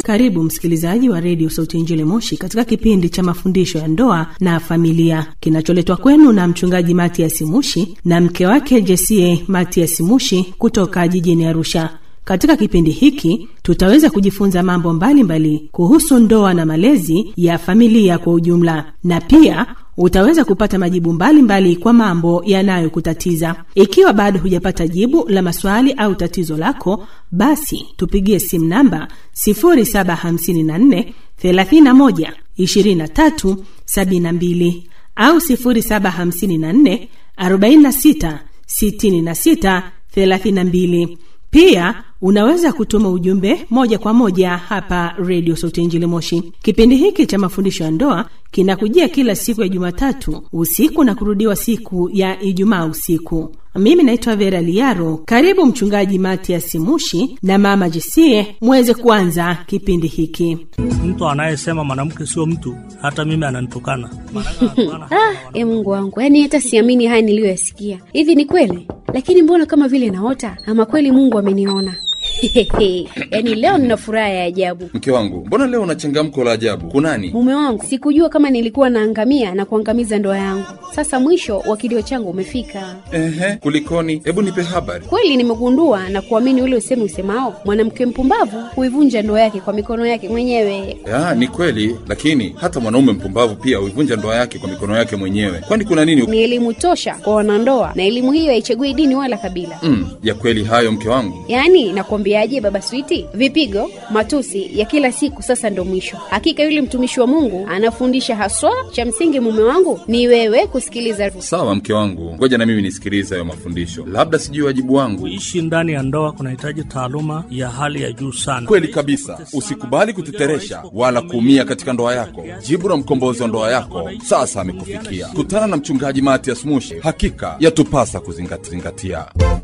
Karibu msikilizaji wa redio Sauti ya Injili Moshi katika kipindi cha mafundisho ya ndoa na familia kinacholetwa kwenu na mchungaji Matias Mushi na mke wake Jesie Matias Mushi kutoka jijini Arusha. Katika kipindi hiki tutaweza kujifunza mambo mbalimbali mbali kuhusu ndoa na malezi ya familia kwa ujumla, na pia utaweza kupata majibu mbalimbali mbali kwa mambo yanayokutatiza. Ikiwa bado hujapata jibu la maswali au tatizo lako, basi tupigie simu namba 0754 31 23 72 au 0754 46 66 32. Pia unaweza kutuma ujumbe moja kwa moja hapa redio Sauti ya Injili Moshi. Kipindi hiki cha mafundisho ya ndoa kinakujia kila siku ya Jumatatu usiku na kurudiwa siku ya Ijumaa usiku. Mimi naitwa Vera Liaro. Karibu Mchungaji Matias Mushi na Mama Jesie muweze kuanza kipindi hiki. Mtu anayesema mwanamke sio mtu, hata mimi ananitukana. Ah, e Mungu wangu, yaani hata siamini haya niliyoyasikia. Hivi ni kweli? Lakini mbona kama vile naota, ama kweli Mungu ameniona? yaani leo nina furaha ya ajabu. Mke wangu, mbona leo una changamko la ajabu? Kunani? Mume wangu, sikujua kama nilikuwa naangamia na kuangamiza ndoa yangu. Sasa mwisho wa kilio changu umefika. Ehe, kulikoni? Hebu nipe habari. Kweli nimegundua na kuamini ule usemi usemao, mwanamke mpumbavu huivunja ndoa yake kwa mikono yake mwenyewe. Ya, ni kweli, lakini hata mwanaume mpumbavu pia huivunja ndoa yake kwa mikono yake mwenyewe. Kwani kuna nini? Ni elimu tosha kwa wanandoa, na elimu hiyo haichagui dini wala kabila. Mm, ya kweli hayo mke wangu. Yaani nakwambiaje, baba Switi, vipigo, matusi ya kila siku sasa ndo mwisho. Hakika yule mtumishi wa Mungu anafundisha haswa. Cha msingi mume wangu ni wewe kusikiliza. Sawa mke wangu, ngoja na mimi nisikilize hayo mafundisho, labda sijui wajibu wangu. Kuishi ndani ya ndoa kunahitaji taaluma ya hali ya juu sana. Kweli kabisa, usikubali kuteteresha wala kuumia katika ndoa yako. Jibu la mkombozi wa ndoa yako sasa amekufikia. Kutana na mchungaji Matias Mushi, hakika yatupasa kuzingatia.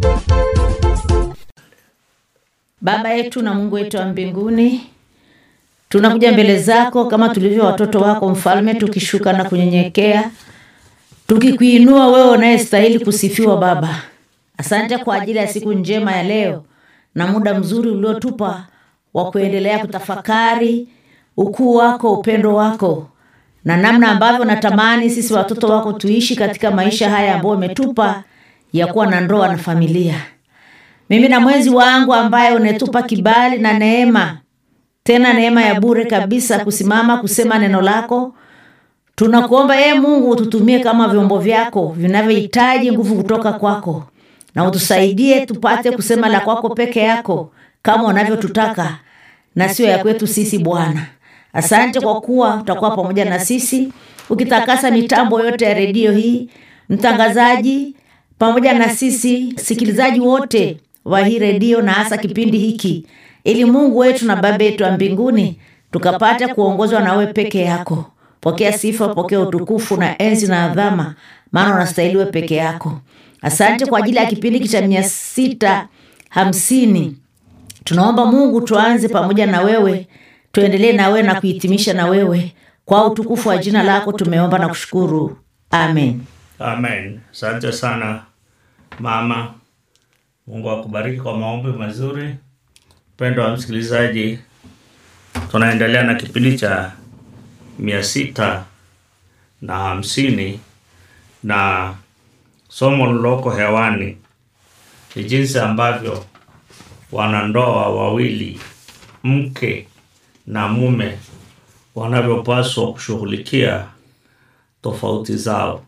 Baba yetu na Mungu wetu wa mbinguni, tunakuja mbele zako kama tulivyo watoto wako mfalme, tukishuka na kunyenyekea, tukikuinua wewe unayestahili kusifiwa. Baba, asante kwa ajili ya siku njema ya leo na muda mzuri uliotupa wa kuendelea kutafakari ukuu wako, upendo wako na namna ambavyo natamani sisi watoto wako tuishi katika maisha haya ambayo umetupa ya kuwa na ndoa na familia mimi na mwenzi wangu ambaye unetupa kibali na neema, tena neema ya bure kabisa, kusimama kusema neno lako. Tunakuomba ee Mungu, ututumie kama vyombo vyako vinavyohitaji nguvu kutoka kwako, na utusaidie tupate kusema la kwako peke yako kama unavyotutaka na sio ya kwetu sisi. Bwana, asante kwa kuwa utakuwa pamoja na sisi, ukitakasa mitambo yote ya redio hii, mtangazaji pamoja na sisi sikilizaji wote wa hii redio na hasa kipindi hiki, ili Mungu wetu na Baba yetu wa mbinguni tukapata kuongozwa na wewe peke yako. Pokea sifa, pokea utukufu na enzi na adhama, maana unastahili wewe peke yako. Asante kwa ajili ya kipindi hiki cha mia sita hamsini. Tunaomba Mungu tuanze pamoja na wewe, tuendelee na wewe na kuhitimisha na wewe. Kwa utukufu wa jina lako tumeomba na kushukuru, amen. Amen. Asante sana mama. Mungu akubariki kwa maombi mazuri. Mpendo wa msikilizaji, tunaendelea na kipindi cha mia sita na hamsini na somo liloko hewani ni jinsi ambavyo wanandoa wawili, mke na mume, wanavyopaswa kushughulikia tofauti zao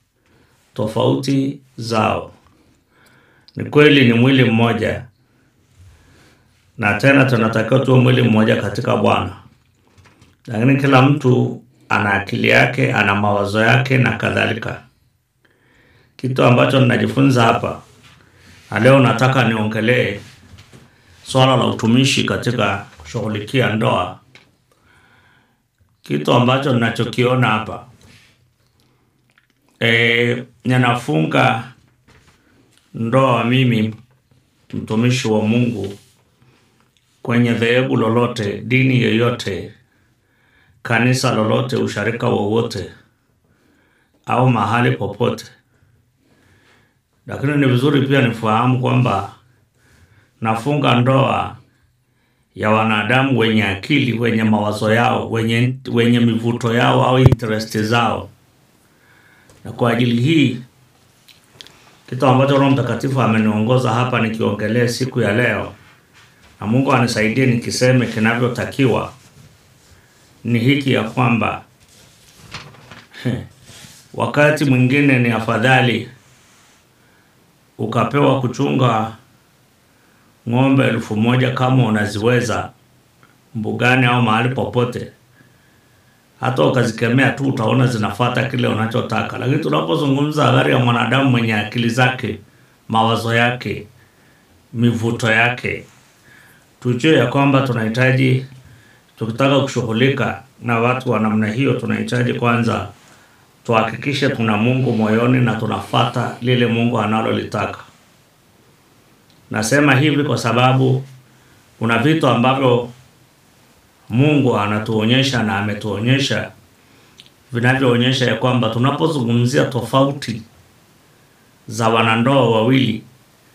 tofauti zao. Ni kweli ni mwili mmoja, na tena tunatakiwa tuwe mwili mmoja katika Bwana, lakini kila mtu ana akili yake, ana mawazo yake na kadhalika. Kitu ambacho ninajifunza hapa na leo nataka niongelee swala la utumishi katika kushughulikia ndoa. Kitu ambacho ninachokiona hapa e, ninafunga ndoa mimi mtumishi wa Mungu kwenye dhehebu lolote, dini yoyote, kanisa lolote, usharika wowote au mahali popote, lakini ni vizuri pia nifahamu kwamba nafunga ndoa ya wanadamu wenye akili, wenye mawazo yao, wenye, wenye mivuto yao au interest zao. Na kwa ajili hii kitu ambacho Roho Mtakatifu ameniongoza hapa nikiongelea siku ya leo, na Mungu anisaidie nikiseme kinavyotakiwa, ni hiki ya kwamba wakati mwingine ni afadhali ukapewa kuchunga ng'ombe elfu moja kama unaziweza mbugani au mahali popote, hata ukazikemea tu utaona zinafata kile unachotaka. Lakini tunapozungumza habari ya mwanadamu mwenye akili zake, mawazo yake, mivuto yake, tujue ya kwamba tunahitaji, tukitaka kushughulika na watu wa namna hiyo, tunahitaji kwanza tuhakikishe tuna Mungu moyoni na tunafata lile Mungu analolitaka. Nasema hivi kwa sababu kuna vitu ambavyo Mungu anatuonyesha na ametuonyesha vinavyoonyesha ya kwamba tunapozungumzia tofauti za wanandoa wawili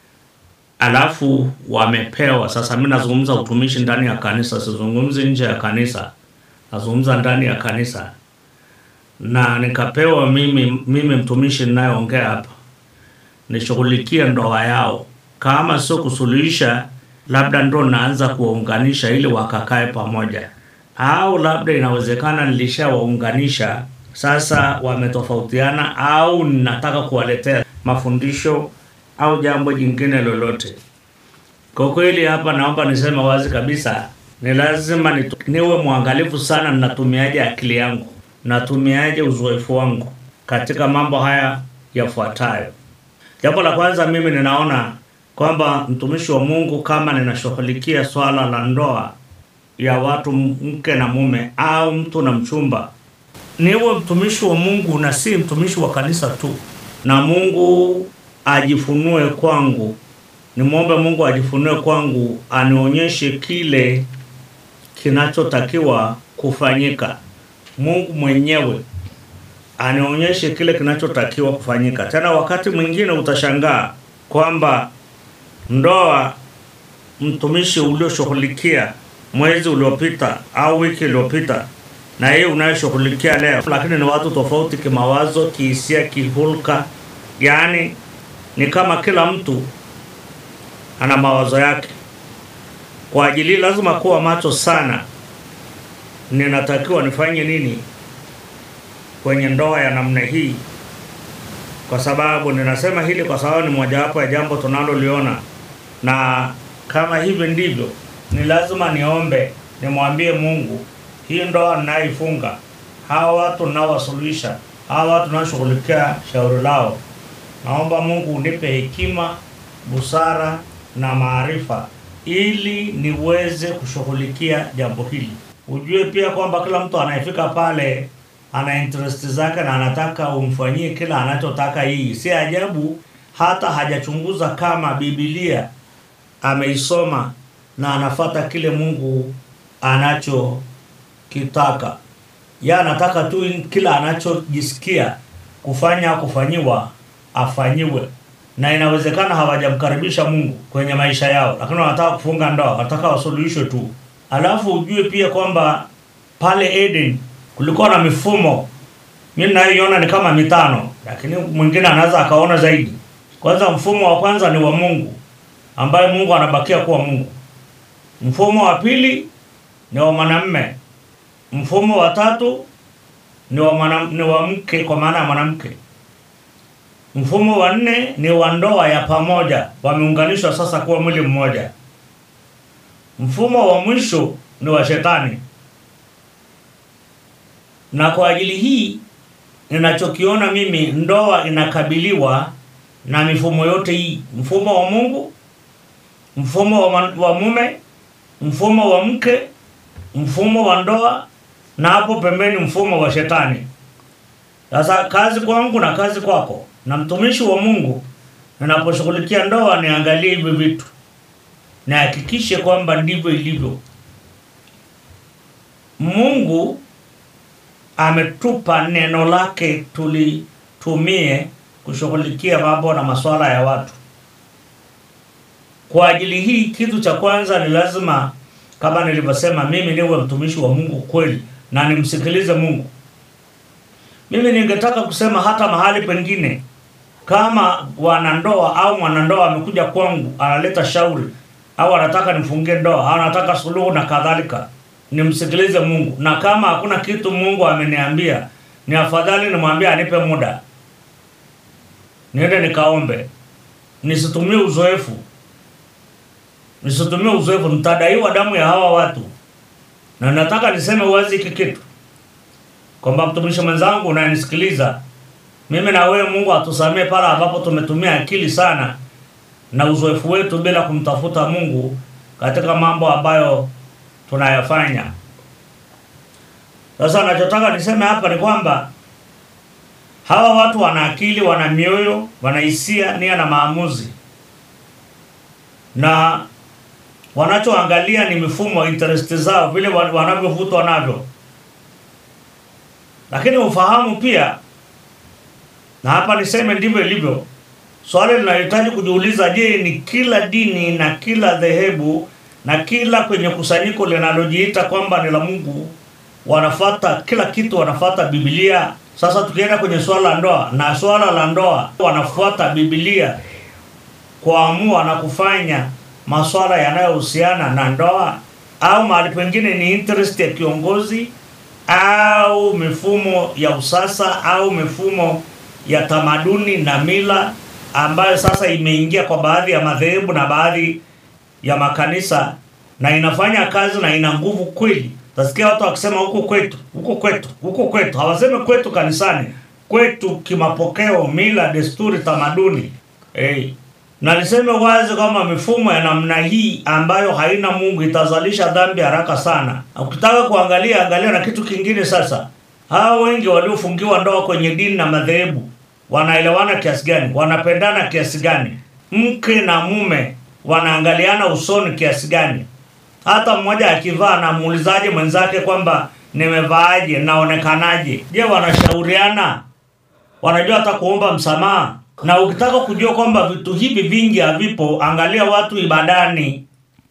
alafu wamepewa sasa, mimi nazungumza utumishi ndani ya kanisa, sizungumzi nje ya kanisa, nazungumza ndani ya kanisa na nikapewa mimi, mimi mtumishi ninayeongea hapa nishughulikie ndoa yao, kama sio kusuluhisha, labda ndo naanza kuwaunganisha ili wakakae pamoja, au labda inawezekana nilishawaunganisha sasa wametofautiana, au ninataka kuwaletea mafundisho au jambo jingine lolote. Kwa kweli hapa naomba niseme wazi kabisa, ni lazima nitu, niwe mwangalifu sana, ninatumiaje akili yangu natumiaje uzoefu wangu katika mambo haya yafuatayo. Jambo la kwanza, mimi ninaona kwamba mtumishi wa Mungu, kama ninashughulikia swala la ndoa ya watu mke na mume au mtu na mchumba, niwe mtumishi wa Mungu na si mtumishi wa kanisa tu, na Mungu ajifunue kwangu, nimwombe Mungu ajifunue kwangu, anionyeshe kile kinachotakiwa kufanyika. Mungu mwenyewe anionyeshe kile kinachotakiwa kufanyika. Tena wakati mwingine utashangaa kwamba ndoa mtumishi ulioshughulikia mwezi uliopita au wiki iliyopita na hii unayoshughulikia leo, lakini ni watu tofauti kimawazo, kihisia, kihulka. Yaani ni kama kila mtu ana mawazo yake. Kwa ajili lazima kuwa macho sana ninatakiwa nifanye nini kwenye ndoa ya namna hii, kwa sababu ninasema hili kwa sababu ni mojawapo ya jambo tunaloliona, na kama hivi ndivyo, ni lazima niombe, nimwambie Mungu, hii ndoa ninayoifunga, hawa watu ninaowasuluhisha, hawa watu ninaoshughulikia shauri lao, naomba Mungu unipe hekima, busara na maarifa ili niweze kushughulikia jambo hili. Ujue pia kwamba kila mtu anayefika pale ana interest zake na anataka umfanyie kila anachotaka. Hii si ajabu hata hajachunguza kama Biblia ameisoma na anafata kile Mungu anachokitaka. Ya anataka tu kila anachojisikia kufanya kufanyiwa afanyiwe, na inawezekana hawajamkaribisha Mungu kwenye maisha yao, lakini wanataka kufunga ndoa, wanataka wasuluhishwe tu. Alafu ujue pia kwamba pale Eden kulikuwa na mifumo, mimi naiona ni kama mitano, lakini mwingine anaweza akaona zaidi. Kwanza, mfumo wa kwanza ni wa Mungu ambaye Mungu anabakia kuwa Mungu. Mfumo wa pili ni wa mwanamume. Mfumo wa tatu ni wa mwana, ni wa mke kwa maana ya mwanamke. Mfumo wa nne ni wa ndoa ya pamoja, wameunganishwa sasa kuwa mwili mmoja. Mfumo wa mwisho ni wa shetani. Na kwa ajili hii ninachokiona mimi, ndoa inakabiliwa na mifumo yote hii: mfumo wa Mungu, mfumo wa, man, wa mume, mfumo wa mke, mfumo wa ndoa, na hapo pembeni mfumo wa shetani. Sasa kazi kwangu na kazi kwako na mtumishi wa Mungu, ninaposhughulikia ndoa, niangalie hivi vitu, nihakikishe kwamba ndivyo ilivyo. Mungu ametupa neno lake tulitumie kushughulikia mambo na masuala ya watu. Kwa ajili hii, kitu cha kwanza ni lazima kama nilivyosema, mimi niwe mtumishi wa Mungu kweli na nimsikilize Mungu. Mimi ningetaka kusema hata mahali pengine, kama wanandoa au mwanandoa amekuja kwangu analeta shauri au anataka nifungie ndoa au anataka suluhu na kadhalika, nimsikilize Mungu, na kama hakuna kitu Mungu ameniambia, ni afadhali nimwambie anipe muda, niende nikaombe, nisitumie uzoefu, nisitumie uzoefu, nitadaiwa damu ya hawa watu. Na nataka niseme wazi hiki kitu kwamba mtumishi mwenzangu unayenisikiliza, mimi na wewe, Mungu atusamee pale ambapo tumetumia akili sana na uzoefu wetu bila kumtafuta Mungu katika mambo ambayo tunayafanya. Sasa nachotaka niseme hapa ni kwamba hawa watu wana akili, wana mioyo, wana hisia, nia na maamuzi, na wanachoangalia ni mifumo, interest zao, vile wa- wanavyovutwa navyo, lakini ufahamu pia, na hapa niseme ndivyo ilivyo. Swali linahitaji kujiuliza, je, ni kila dini na kila dhehebu na kila kwenye kusanyiko linalojiita kwamba ni la Mungu wanafata kila kitu, wanafata Biblia? Sasa tukienda kwenye swala la ndoa, na swala la ndoa wanafuata Biblia kuamua na kufanya maswala yanayohusiana na ndoa, au mahali pengine ni interest ya kiongozi au mifumo ya usasa au mifumo ya tamaduni na mila ambayo sasa imeingia kwa baadhi ya madhehebu na baadhi ya makanisa na inafanya kazi na ina nguvu kweli. Tasikia watu wakisema huku kwetu, huku kwetu, huku kwetu. Hawasemi kwetu kanisani, kwetu kimapokeo, mila, desturi, tamaduni. Hey. Na niseme wazi kwamba mifumo ya namna hii ambayo haina Mungu itazalisha dhambi haraka sana. Ukitaka kuangalia, angalia na kitu kingine sasa. Hawa wengi waliofungiwa ndoa kwenye dini na madhehebu wanaelewana kiasi gani? Wanapendana kiasi gani? Mke na mume wanaangaliana usoni kiasi gani? Hata mmoja akivaa anamuulizaje mwenzake kwamba nimevaaje, naonekanaje? Je, wanashauriana? Wanajua hata kuomba msamaha? Na ukitaka kujua kwamba vitu hivi vingi havipo, angalia watu ibadani.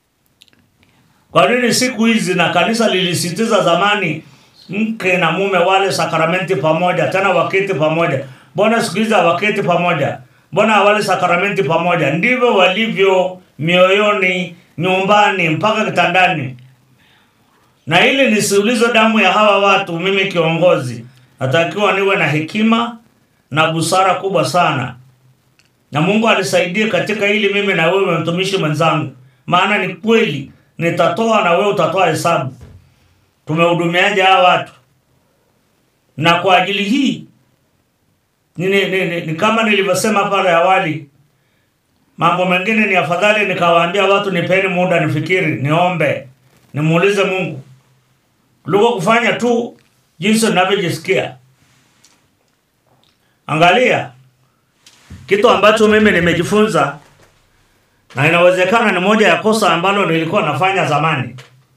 Kwa nini siku hizi na kanisa lilisitiza zamani mke na mume wale sakramenti pamoja, tena waketi pamoja? Mbona siku hizi hawaketi pamoja? Mbona hawali sakramenti pamoja? Ndivyo walivyo mioyoni, nyumbani, mpaka kitandani. Na ili nisiulize damu ya hawa watu, mimi kiongozi natakiwa niwe na hekima na busara kubwa sana, na Mungu anisaidie katika hili, mimi na wewe mtumishi mwenzangu, maana ni kweli nitatoa na wewe utatoa hesabu, tumehudumiaje hawa watu. Na kwa ajili hii ni, ni, ni, ni, ni kama nilivyosema pale awali, mambo mengine ni afadhali nikawaambia watu nipeni muda nifikiri, niombe, nimuulize Mungu kuliko kufanya tu jinsi ninavyojisikia. Angalia kitu ambacho mimi nimejifunza, na inawezekana ni moja ya kosa ambalo nilikuwa nafanya zamani.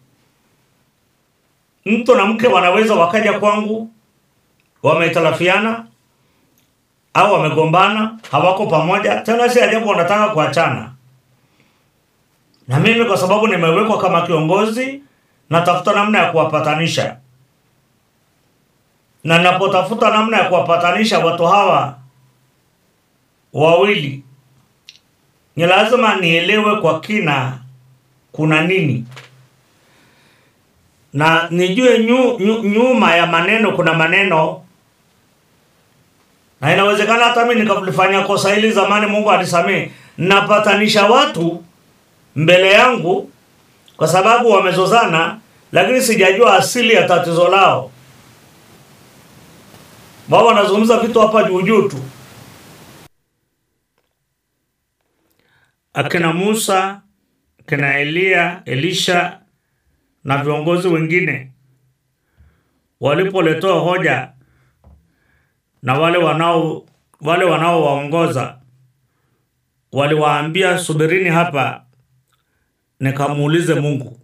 Mtu na mke wanaweza wakaja kwangu wametalafiana au wamegombana, hawako pamoja tena, si ajabu wanataka kuachana. Na mimi kwa sababu nimewekwa kama kiongozi, natafuta namna ya kuwapatanisha, na napotafuta namna ya kuwapatanisha watu hawa wawili, ni lazima nielewe kwa kina kuna nini, na nijue nyu, nyu, nyuma ya maneno kuna maneno na inawezekana hata mimi nikalifanya kosa hili zamani, Mungu anisamee. Napatanisha watu mbele yangu kwa sababu wamezozana, lakini sijajua asili ya tatizo lao. Wao wanazungumza vitu hapa juu juu tu. Akina Musa, akina Eliya, Elisha na viongozi wengine walipoletewa hoja na wale wanao wale wanaowaongoza waliwaambia, subirini hapa nikamuulize Mungu.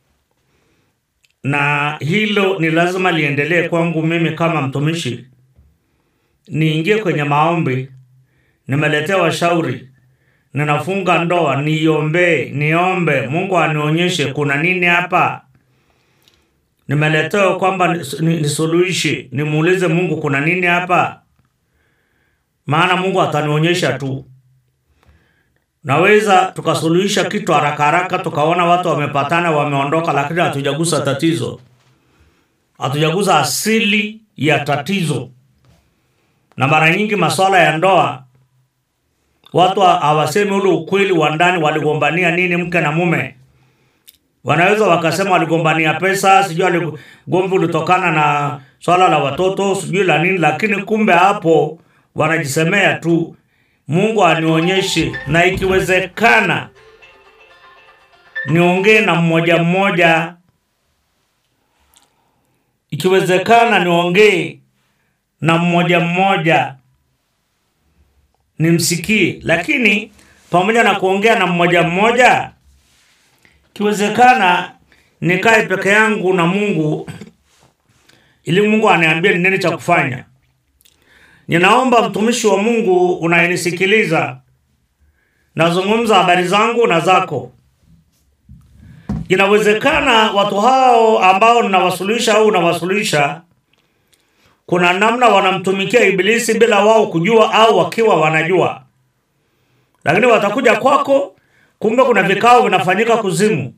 Na hilo ni lazima liendelee kwangu mimi kama mtumishi, niingie kwenye maombi, nimeletea washauri, ninafunga ndoa niombee niombe mungu anionyeshe kuna nini hapa nimeletewa kwamba nis- ni- nisuluhishe nimuulize mungu kuna nini hapa maana mungu atanionyesha tu naweza tukasuluhisha kitu haraka haraka tukaona watu wamepatana wameondoka lakini hatujagusa tatizo hatujagusa asili ya tatizo na mara nyingi masuala ya ndoa watu ha- hawasemi ule ukweli wa ndani waligombania nini mke na mume wanaweza wakasema waligombania pesa sijui wali- gomvi ulitokana na swala la watoto sijui la nini lakini kumbe hapo wanajisemea tu mungu anionyeshe na ikiwezekana niongee na mmoja mmoja ikiwezekana niongee na mmoja mmoja nimsikie lakini pamoja na kuongea na mmoja mmoja ikiwezekana nikae peke yangu na mungu ili mungu aniambie ni nini cha kufanya ninaomba mtumishi wa mungu unayenisikiliza nazungumza habari zangu na zako inawezekana watu hao ambao ninawasuluhisha au unawasuluhisha kuna namna wanamtumikia ibilisi bila wao kujua au wakiwa wanajua lakini watakuja kwako kumbe kuna vikao vinafanyika kuzimu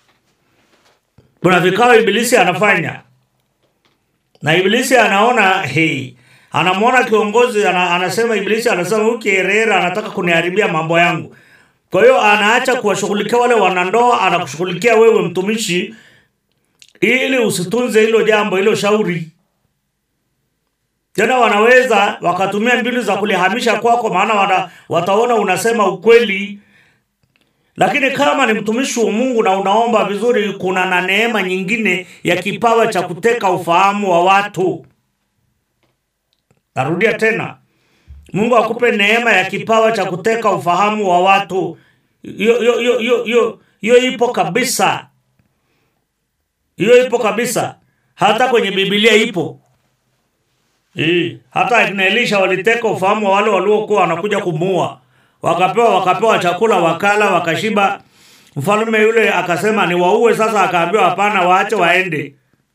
kuna vikao ibilisi anafanya na ibilisi anaona hey, anamwona kiongozi ana, anasema ibilisi anasema huyu kierera anataka kuniharibia mambo yangu kwa hiyo anaacha kuwashughulikia wale wanandoa anakushughulikia wewe mtumishi ili usitunze hilo jambo hilo shauri tena wanaweza wakatumia mbinu za kulihamisha kwako maana wana, wataona unasema ukweli lakini kama ni mtumishi wa mungu na unaomba vizuri kuna na neema nyingine ya kipawa cha kuteka ufahamu wa watu narudia tena mungu akupe neema ya kipawa cha kuteka ufahamu wa watu hiyo hiyo hiyo hiyo hiyo hiyo ipo kabisa hiyo ipo kabisa hata kwenye bibilia ipo Hii, hata akina Elisha waliteka ufahamu wa wale waliokuwa wanakuja kumuua, wakapewa wakapewa chakula, wakala, wakashiba. Mfalme yule akasema ni waue sasa, akaambiwa hapana, waache waende.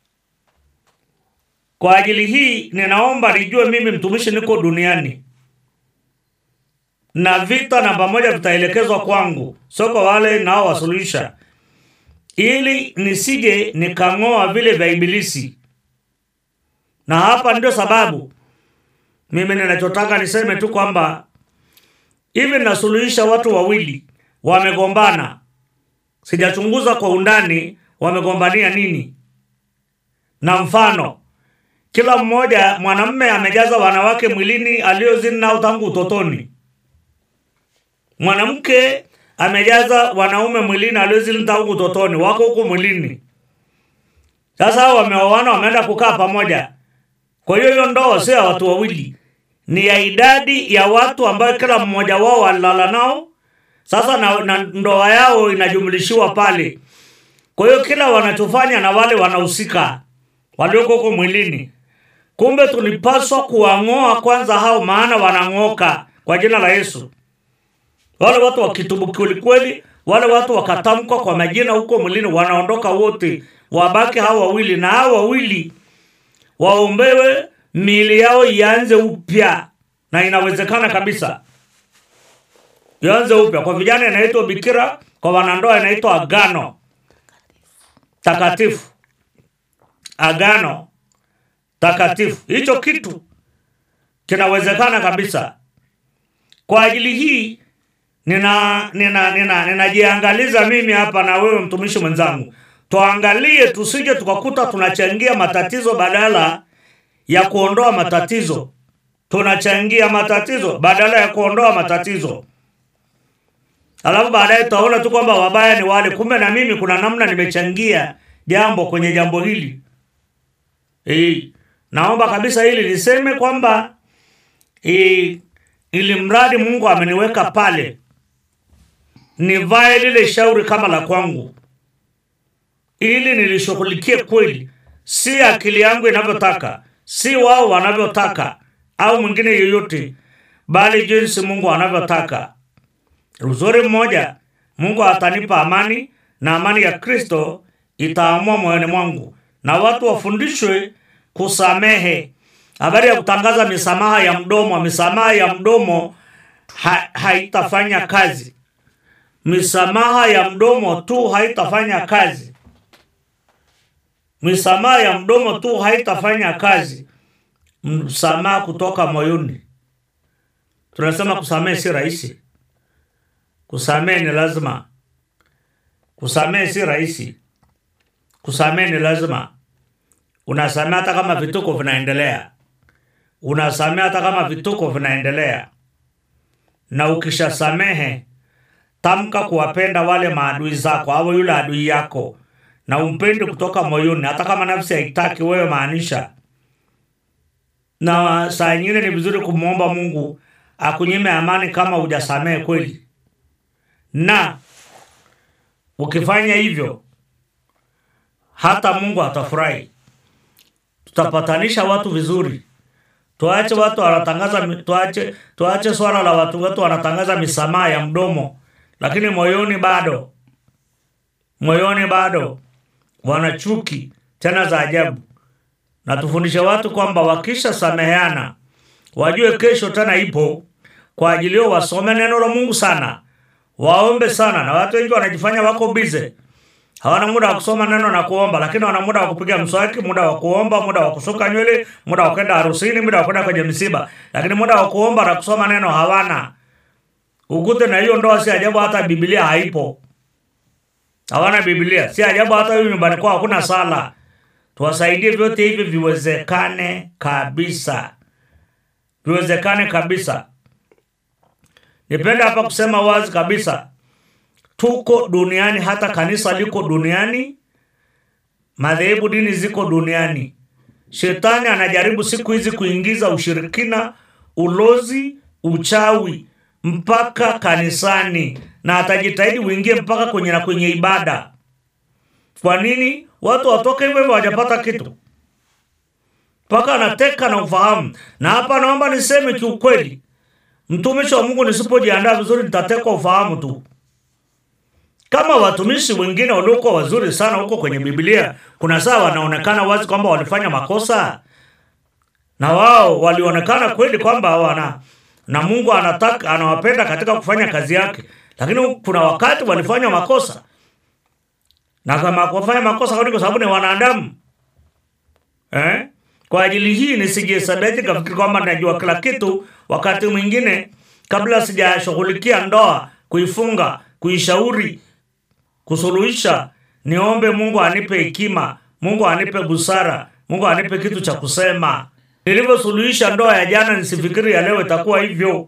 Kwa ajili hii ninaomba nijue mimi mtumishi niko duniani na vita namba moja vitaelekezwa kwangu, sio kwa wale nao wasuluhisha, ili nisije nikang'oa vile vya ibilisi na hapa ndio sababu mimi ninachotaka niseme tu kwamba hivi nasuluhisha watu wawili wamegombana sijachunguza kwa undani wamegombania nini na mfano kila mmoja mwanamme amejaza wanawake mwilini aliozini nao tangu utotoni mwanamke amejaza wanaume mwilini aliozini tangu utotoni wako huku mwilini sasa hao wameoana wameenda kukaa pamoja kwa hiyo hiyo ndoa sio ya watu wawili, ni ya idadi ya watu ambayo kila mmoja wao walilala nao. Sasa na, na ndoa yao inajumlishiwa pale. Kwa hiyo kila wanachofanya na wale wanahusika walioko huko mwilini. Kumbe tulipaswa kuwang'oa kwanza hao, maana wanang'oka kwa jina la Yesu. Wale watu wakitubu kweli kweli, wale watu wakatamkwa kwa majina huko mwilini, wanaondoka wote, wabaki hao wawili, na hao wawili waombewe miili yao ianze upya, na inawezekana kabisa ianze upya. Kwa vijana inaitwa bikira, kwa wanandoa inaitwa agano takatifu, agano takatifu. Hicho kitu kinawezekana kabisa. Kwa ajili hii nina nina nina ninajiangaliza mimi hapa na wewe mtumishi mwenzangu tuangalie tusije tukakuta tunachangia matatizo badala ya kuondoa matatizo tunachangia matatizo badala ya kuondoa matatizo alafu baadaye tutaona tu kwamba wabaya ni wale kumbe na mimi kuna namna nimechangia jambo kwenye jambo hili e, naomba kabisa hili niseme kwamba e, ili mradi mungu ameniweka pale nivae lile shauri kama la kwangu ili nilishughulikie kweli, si akili yangu inavyotaka, si wao wanavyotaka au mwingine yeyote, bali jinsi Mungu anavyotaka. uzuri mmoja mungu atanipa amani na amani ya kristo itaamua moyoni mwangu na watu wafundishwe kusamehe habari ya kutangaza misamaha ya mdomo misamaha ya mdomo ha, haitafanya kazi misamaha ya mdomo tu haitafanya kazi misamaha ya mdomo tu haitafanya kazi msamaha kutoka moyoni tunasema kusamehe si rahisi kusamehe ni lazima kusamehe si rahisi kusamehe ni lazima unasamehe hata kama vituko vinaendelea unasamehe hata kama vituko vinaendelea na ukishasamehe tamka kuwapenda wale maadui zako au yule adui yako na umpendi kutoka moyoni hata kama nafsi haitaki wewe maanisha na saa nyingine ni vizuri kumwomba mungu akunyime amani kama hujasamehe kweli na ukifanya hivyo hata mungu atafurahi tutapatanisha watu vizuri tuache watu wanatangaza tuache tuache swala la watu wetu wanatangaza misamaha ya mdomo lakini moyoni bado moyoni bado wana chuki tena za ajabu na tufundishe watu kwamba wakisha sameheana wajue kesho tena ipo kwa ajili hiyo wasome neno la mungu sana waombe sana na watu wengi wanajifanya wako bize hawana muda wa kusoma neno na kuomba lakini wana muda wa kupiga mswaki muda wa kuomba muda wa kusuka nywele muda wa kwenda harusini muda wa kwenda kwenye misiba lakini muda wa kuomba na kusoma neno hawana ukute na hiyo ndoa si ajabu hata bibilia haipo hawana bibilia si ajabu hata hiyo nyumbani kwao hakuna sala tuwasaidie vyote hivi viwezekane kabisa viwezekane kabisa nipenda hapa kusema wazi kabisa tuko duniani hata kanisa liko duniani madhehebu dini ziko duniani shetani anajaribu siku hizi kuingiza ushirikina ulozi uchawi mpaka kanisani na atajitahidi uingie mpaka kwenye na kwenye ibada kwa nini watu watoke hivyo hivyo hawajapata kitu mpaka anateka na ufahamu na hapa naomba niseme kiukweli mtumishi wa mungu nisipojiandaa vizuri nitatekwa ufahamu tu kama watumishi wengine waliokuwa wazuri sana huko kwenye biblia kuna saa wanaonekana wazi kwamba walifanya makosa na wao walionekana kweli kwamba wana na mungu anataka anawapenda katika kufanya kazi yake lakini kuna wakati walifanya makosa na kama kufanya makosa kwa sababu ni wanadamu eh? kwa ajili hii nisijihesabeti kafikiri kwamba najua kila kitu wakati mwingine kabla sijashughulikia ndoa kuifunga kuishauri kusuluhisha niombe mungu anipe hekima mungu anipe busara mungu anipe kitu cha kusema nilivyosuluhisha ndoa ya jana nisifikiri ya leo itakuwa hivyo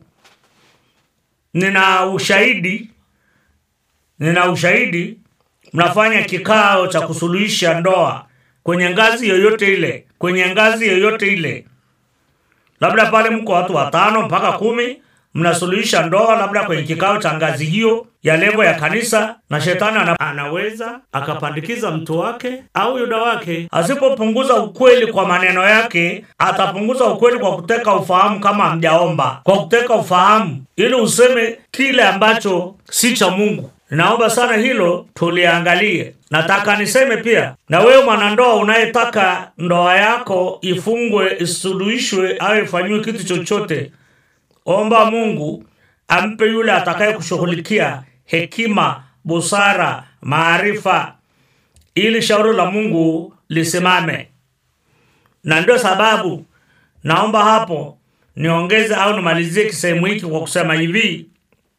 nina ushahidi nina ushahidi mnafanya kikao cha kusuluhisha ndoa kwenye ngazi yoyote ile kwenye ngazi yoyote ile labda pale mko watu watano mpaka kumi mnasuluhisha ndoa labda kwenye kikao cha ngazi hiyo ya levo ya kanisa na shetani ana, anaweza akapandikiza mtu wake au yuda wake asipopunguza ukweli kwa maneno yake atapunguza ukweli kwa kuteka ufahamu kama hamjaomba kwa kuteka ufahamu ili useme kile ambacho si cha mungu naomba sana hilo tuliangalie nataka niseme pia na wewe mwanandoa unayetaka ndoa yako ifungwe isuluhishwe au ifanyiwe kitu chochote omba mungu ampe yule atakaye kushughulikia hekima busara maarifa ili shauri la mungu lisimame na ndio sababu naomba hapo niongeze au nimalizie kisehemu hiki kwa kusema hivi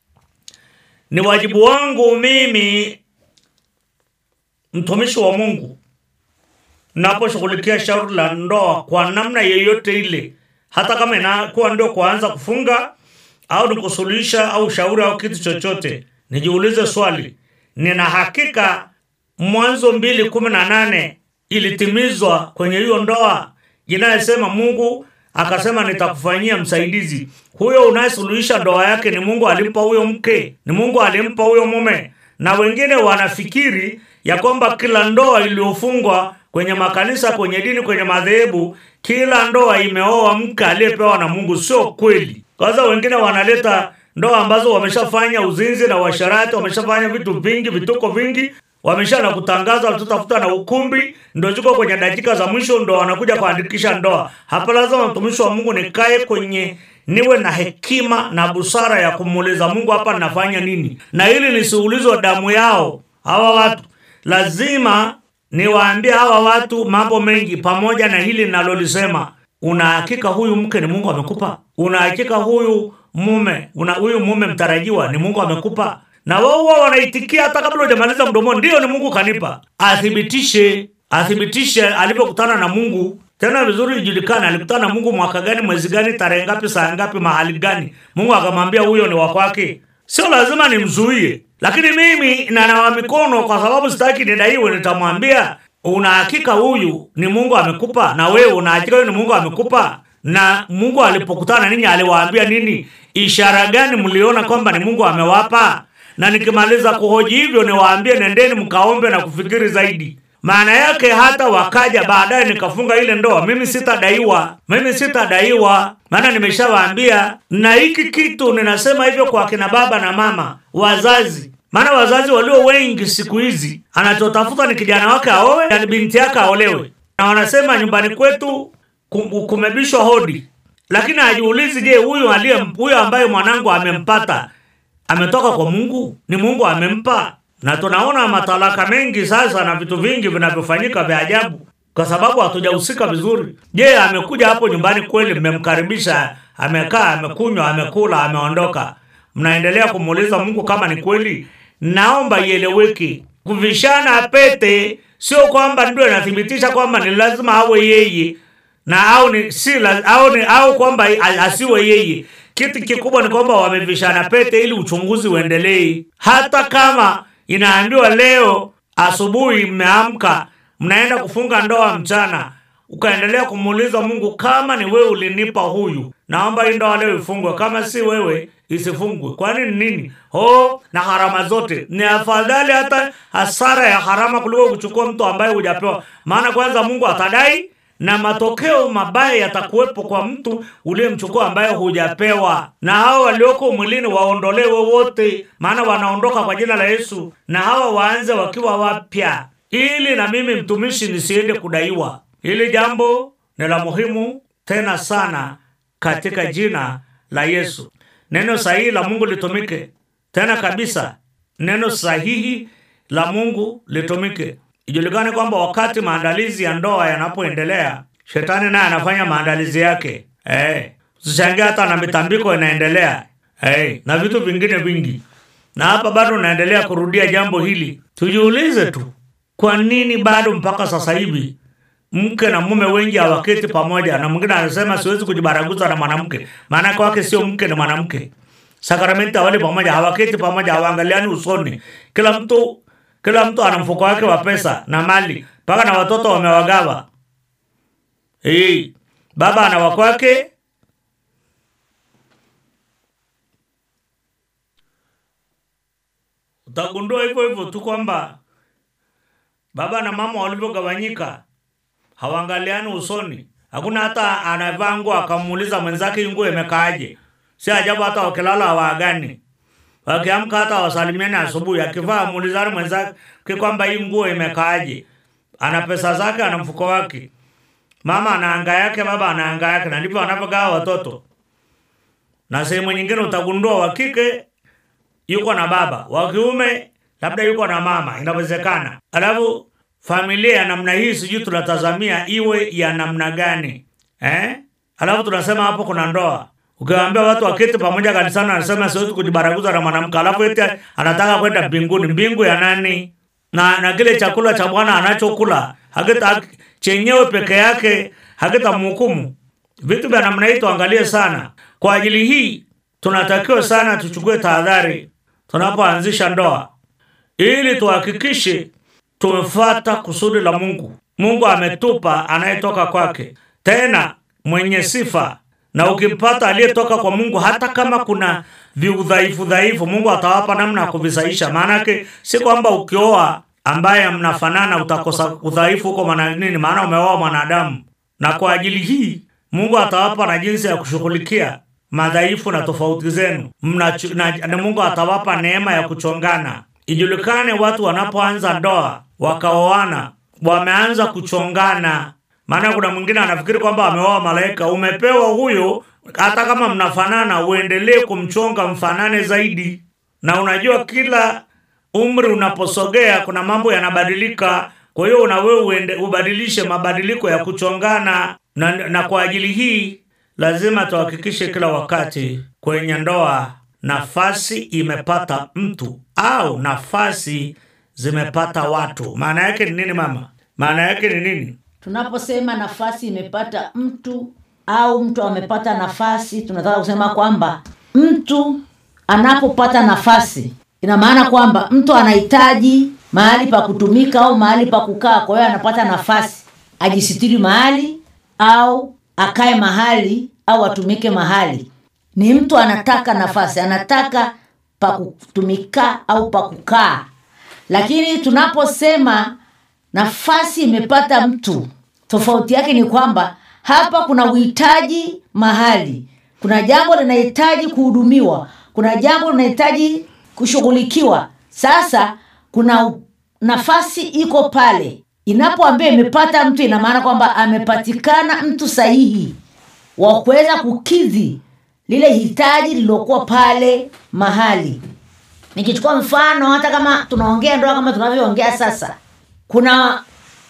ni wajibu wangu mimi mtumishi wa mungu naposhughulikia shauri la ndoa kwa namna yeyote ile hata kama inakuwa ndio kuanza kufunga au ni kusuluhisha au shauri au kitu chochote nijiulize swali nina hakika mwanzo mbili kumi na nane ilitimizwa kwenye hiyo ndoa inayesema mungu akasema nitakufanyia msaidizi huyo unayesuluhisha ndoa yake ni mungu alimpa huyo mke ni mungu alimpa huyo mume na wengine wanafikiri ya kwamba kila ndoa iliyofungwa kwenye makanisa kwenye dini kwenye madhehebu kila ndoa imeoa mke aliyepewa na mungu sio kweli kwanza wengine wanaleta ndoa ambazo wameshafanya uzinzi na uasharati, wameshafanya vitu vingi, vituko vingi, wamesha na kutangaza, tutafuta na ukumbi, ndo ziko kwenye dakika za mwisho, ndo wanakuja kuandikisha ndoa. Hapa lazima mtumishi wa Mungu nikae kwenye niwe na hekima na busara ya kumuuliza Mungu, hapa nafanya nini, na ili nisiulizwe damu yao hawa watu. Lazima niwaambie hawa watu mambo mengi, pamoja na hili nalolisema. Una hakika huyu mke ni Mungu amekupa? Una hakika huyu mume una huyu mume mtarajiwa ni Mungu amekupa? Na wao huwa wanaitikia hata kabla hujamaliza mdomoni, ndio ni Mungu kanipa. Athibitishe, athibitishe alivyokutana na Mungu. Tena vizuri ijulikane alikutana na Mungu mwaka gani, mwezi gani, tarehe ngapi, saa ngapi, mahali gani. Mungu akamwambia huyo ni wa kwake. Sio lazima nimzuie, lakini mimi nanawa mikono kwa sababu sitaki nidaiwe. Nitamwambia una hakika huyu ni Mungu amekupa, na wewe una hakika huyu ni Mungu amekupa. Na Mungu alipokutana ninyi aliwaambia nini? Ishara gani mliona kwamba ni Mungu amewapa? Na nikimaliza kuhoji hivyo, niwaambie nendeni mkaombe na kufikiri zaidi. Maana yake hata wakaja baadaye nikafunga ile ndoa, mimi sitadaiwa, mimi sitadaiwa, maana nimeshawaambia. Na hiki kitu ninasema hivyo kwa kina baba na mama, wazazi maana wazazi walio wengi siku hizi anachotafuta ni kijana wake aowe na binti yake aolewe, na wanasema nyumbani kwetu kum- kumebishwa hodi, lakini hajiulizi, je, huyu aliye huyu ambaye mwanangu amempata ametoka kwa Mungu? Ni Mungu amempa? Na tunaona matalaka mengi sasa na vitu vingi vinavyofanyika vya ajabu kwa sababu hatujahusika vizuri. Je, amekuja hapo nyumbani kweli, mmemkaribisha, amekaa, amekunywa, amekula, ameondoka, mnaendelea kumuuliza Mungu kama ni kweli? Naomba ieleweke, kuvishana pete sio kwamba ndio inathibitisha kwamba ni lazima awe yeye na au ni si la, au ni au kwamba a- asiwe yeye. Kitu kikubwa ni kwamba wamevishana pete ili uchunguzi uendelee, hata kama inaambiwa leo asubuhi mmeamka mnaenda kufunga ndoa mchana, ukaendelea kumuuliza Mungu, kama ni wewe ulinipa huyu, naomba hii ndoa leo ifungwe, kama si wewe isifungwe. Kwani ni nini? Oh, na gharama zote ni afadhali hata hasara ya gharama kuliko kuchukua mtu ambaye hujapewa, maana kwanza Mungu atadai na matokeo mabaya yatakuwepo kwa mtu uliyemchukua ambaye hujapewa. Na hao walioko mwilini waondolewe wote, maana wanaondoka kwa jina la Yesu, na hawa waanze wakiwa wapya, ili na mimi mtumishi nisiende kudaiwa. Hili jambo ni la muhimu tena sana katika jina la Yesu. Neno sahihi la Mungu litumike tena kabisa, neno sahihi la Mungu litumike. Ijulikane kwamba wakati maandalizi ya ndoa yanapoendelea, shetani naye anafanya maandalizi yake. Eh, usishangie hata na mitambiko inaendelea eh, na vitu vingine vingi, na hapa bado naendelea kurudia jambo hili. Tujiulize tu, kwa nini bado mpaka sasa hivi mke na mume wengi hawaketi pamoja, na mwingine anasema siwezi kujibaraguza na mwanamke, maana kwake sio mke, ni mwanamke. Sakramenti hawali pamoja, hawaketi pamoja, hawaangaliani usoni. Kila mtu kila mtu ana mfuko wake wa pesa na mali, mpaka na watoto wamewagawa. Hey, baba ana wa kwake, utagundua hivyo hivyo tu kwamba baba na mama walivyogawanyika hawaangaliani usoni. Hakuna hata anavaa nguo akamuuliza mwenzake hii nguo imekaaje. Si ajabu hata wakilala hawaagani, wakiamka hata wasalimiani asubuhi. Akivaa muulizani mwenzake kwamba hii nguo imekaaje. Ana pesa zake, ana mfuko wake, mama ana anga yake, baba ana anga yake, na ndivyo wanavyogawa watoto. Na sehemu nyingine utagundua wa kike yuko na baba, wa kiume labda yuko na mama, inawezekana. Alafu familia ya namna hii sijui tunatazamia iwe ya namna gani eh? Alafu tunasema hapo kuna ndoa. Ukiwaambia watu waketi pamoja kanisani, anasema siwezi kujibaraguza na mwanamke, alafu eti anataka kwenda mbinguni. Mbingu ya nani? Na na kile chakula cha Bwana anachokula hakita chenyewe peke yake hakitamhukumu. Vitu vya namna hii tuangalie sana. Kwa ajili hii tunatakiwa sana tuchukue tahadhari tunapoanzisha ndoa, ili tuhakikishe tumefuata kusudi la Mungu. Mungu ametupa anayetoka kwake, tena mwenye sifa, na ukimpata aliyetoka kwa Mungu, hata kama kuna viudhaifu dhaifu, Mungu atawapa namna ya kuvisaisha. Maanake si kwamba ukioa ambaye mnafanana utakosa udhaifu huko, maana nini? Maana umeoa mwanadamu, na kwa ajili hii Mungu atawapa na jinsi ya kushughulikia madhaifu na tofauti zenu Mna, na, na Mungu atawapa neema ya kuchongana. Ijulikane watu wanapoanza ndoa wakaoana wameanza kuchongana. Maana kuna mwingine anafikiri kwamba ameoa malaika. Umepewa huyo, hata kama mnafanana, uendelee kumchonga mfanane zaidi. Na unajua kila umri unaposogea kuna mambo yanabadilika. Kwa hiyo na wewe uende ubadilishe mabadiliko ya kuchongana, na, na kwa ajili hii lazima tuhakikishe kila wakati kwenye ndoa nafasi imepata mtu au nafasi zimepata watu. Maana yake ni nini mama? Maana yake ni nini? tunaposema nafasi imepata mtu au mtu amepata nafasi tunataka kusema kwamba mtu anapopata nafasi ina maana kwamba mtu anahitaji mahali pa kutumika au mahali pa kukaa kwa hiyo anapata nafasi ajisitiri mahali au akae mahali au atumike mahali ni mtu anataka nafasi anataka pa kutumika au pa kukaa lakini tunaposema nafasi imepata mtu tofauti yake ni kwamba hapa kuna uhitaji mahali kuna jambo linahitaji kuhudumiwa kuna jambo linahitaji kushughulikiwa sasa kuna u- nafasi iko pale inapoambia imepata mtu ina maana kwamba amepatikana mtu sahihi wa kuweza kukidhi lile hitaji lililokuwa pale mahali nikichukua mfano hata kama tunaongea ndoa kama tunavyoongea sasa kuna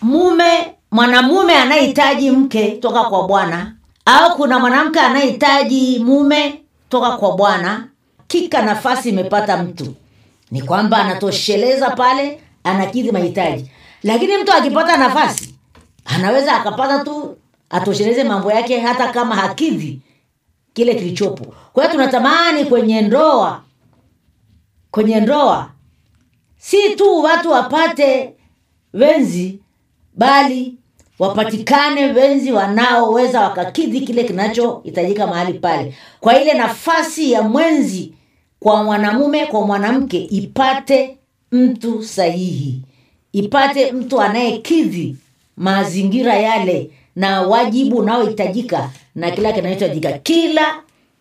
mume mwanamume anayehitaji mke toka kwa bwana au kuna mwanamke anayehitaji mume toka kwa bwana kika nafasi imepata mtu ni kwamba anatosheleza pale anakidhi mahitaji lakini mtu akipata nafasi anaweza akapata tu atosheleze mambo yake hata kama hakidhi kile kilichopo kwa hiyo tunatamani kwenye ndoa kwenye ndoa si tu watu wapate wenzi bali wapatikane wenzi wanaoweza wakakidhi kile kinachohitajika mahali pale kwa ile nafasi ya mwenzi kwa mwanamume kwa mwanamke ipate mtu sahihi ipate mtu anayekidhi mazingira yale na wajibu unaohitajika na kila kinachohitajika kila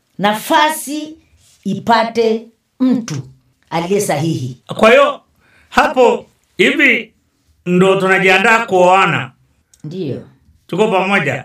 nafasi ipate mtu aliye sahihi Kwa hiyo hapo hivi ndo tunajiandaa kuoana, ndiyo tuko pamoja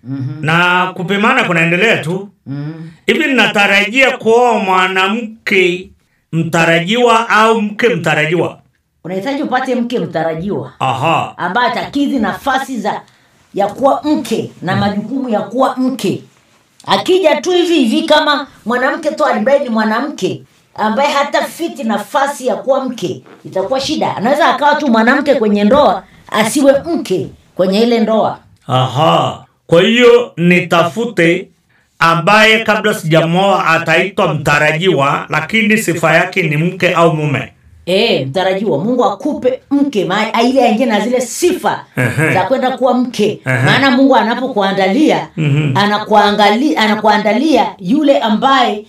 na kupimana kunaendelea tu hivi. Ninatarajia kuoa mwanamke mtarajiwa au mke mtarajiwa. unahitaji upate mke mtarajiwa Aha, ambaye atakidhi nafasi za ya kuwa mke na majukumu ya kuwa mke akija tu hivi hivi kama mwanamke tu ambaye ni mwanamke ambaye hata fiti nafasi ya kuwa mke itakuwa shida anaweza akawa tu mwanamke kwenye ndoa asiwe mke kwenye ile ndoa aha. Kwa hiyo nitafute ambaye kabla sijamoa ataitwa mtarajiwa, lakini sifa yake ni mke au mume. e, mtarajiwa mungu akupe mke ma- ile aingie na zile sifa Ehe. za kwenda kuwa mke Ehe. maana mungu anapokuandalia anakuangalia anakuandalia yule ambaye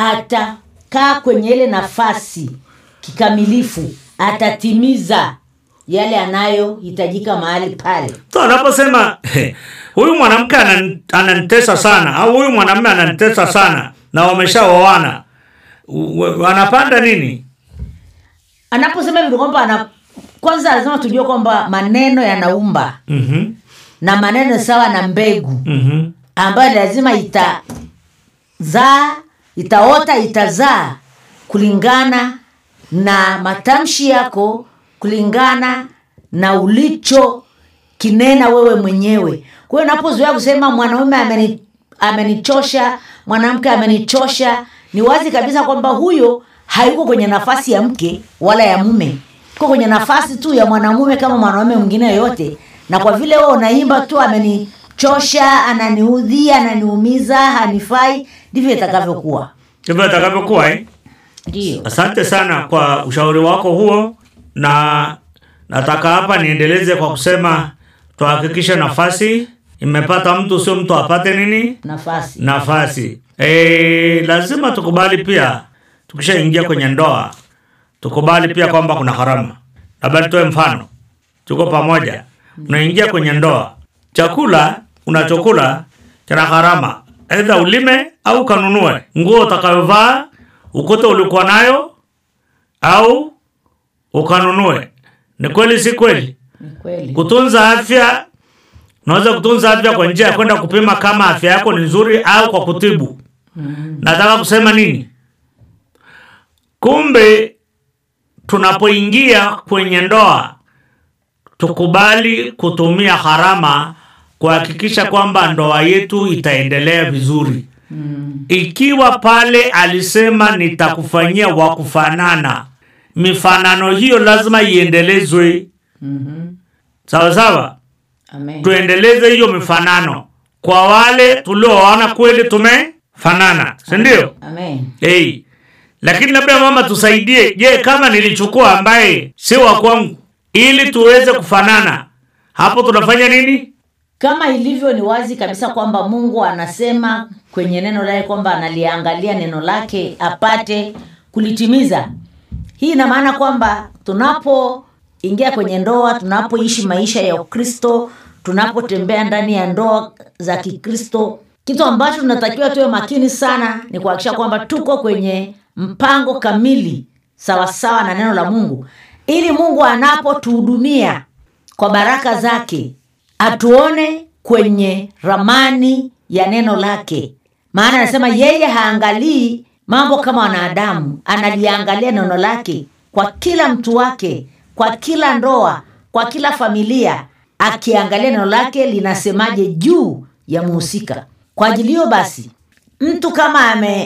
atakaa kwenye ile nafasi kikamilifu atatimiza yale anayohitajika mahali pale So anaposema huyu mwanamke anan- ananitesa sana au huyu mwanamume ananitesa sana na wameshaoana, u- wanapanda nini? anaposema hivyo kwamba ana kwanza lazima tujue kwamba maneno yanaumba Mhm, na maneno sawa na mbegu mhm. ambayo lazima itazaa itaota itazaa kulingana na matamshi yako kulingana na ulicho kinena wewe mwenyewe kwa hiyo unapozoea kusema mwanaume ameni, amenichosha mwanamke amenichosha ni wazi kabisa kwamba huyo hayuko kwenye nafasi ya mke wala ya mume iko kwenye nafasi tu ya mwanamume kama mwanaume mwingine yoyote na kwa vile wewe unaimba tu amenichosha ananiudhi ananiumiza hanifai ndivyo itakavyokuwa Ndivyo itakavyokuwa eh? ndio Asante sana kwa ushauri wako huo, na nataka hapa niendeleze kwa kusema tuhakikishe nafasi imepata mtu, sio mtu apate nini nafasi nafasi. E, lazima tukubali pia, tukishaingia kwenye ndoa tukubali pia kwamba kuna gharama. Labda nitoe mfano, tuko pamoja, unaingia kwenye ndoa, chakula unachokula kina gharama. aidha ulime au kanunue nguo utakayovaa ukute ulikuwa nayo au ukanunue ni kweli si kweli Ni kweli. kutunza afya unaweza kutunza afya kwa njia ya kwenda kupima kama afya yako ni nzuri au kwa kutibu nataka kusema nini kumbe tunapoingia kwenye ndoa tukubali kutumia gharama kuhakikisha kwamba ndoa yetu itaendelea vizuri ikiwa pale alisema nitakufanyia wa kufanana mifanano hiyo lazima iendelezwe sawa sawa Amen. tuendeleze hiyo mifanano kwa wale tulioona kweli tumefanana sindio Amen. hey. lakini labda mama tusaidie je kama nilichukua ambaye si wa kwangu ili tuweze kufanana hapo tunafanya nini kama ilivyo ni wazi kabisa kwamba mungu anasema kwenye neno lake kwamba analiangalia neno lake apate kulitimiza hii ina maana kwamba tunapoingia kwenye ndoa tunapoishi maisha ya ukristo tunapotembea ndani ya ndoa za kikristo kitu ambacho tunatakiwa tuwe makini sana ni kuhakikisha kwamba tuko kwenye mpango kamili sawasawa na neno la mungu ili mungu anapotuhudumia kwa baraka zake atuone kwenye ramani ya neno lake maana anasema yeye haangalii mambo kama wanadamu analiangalia neno lake kwa kila mtu wake kwa kila ndoa kwa kila familia akiangalia neno lake linasemaje juu ya muhusika kwa ajili hiyo basi mtu kama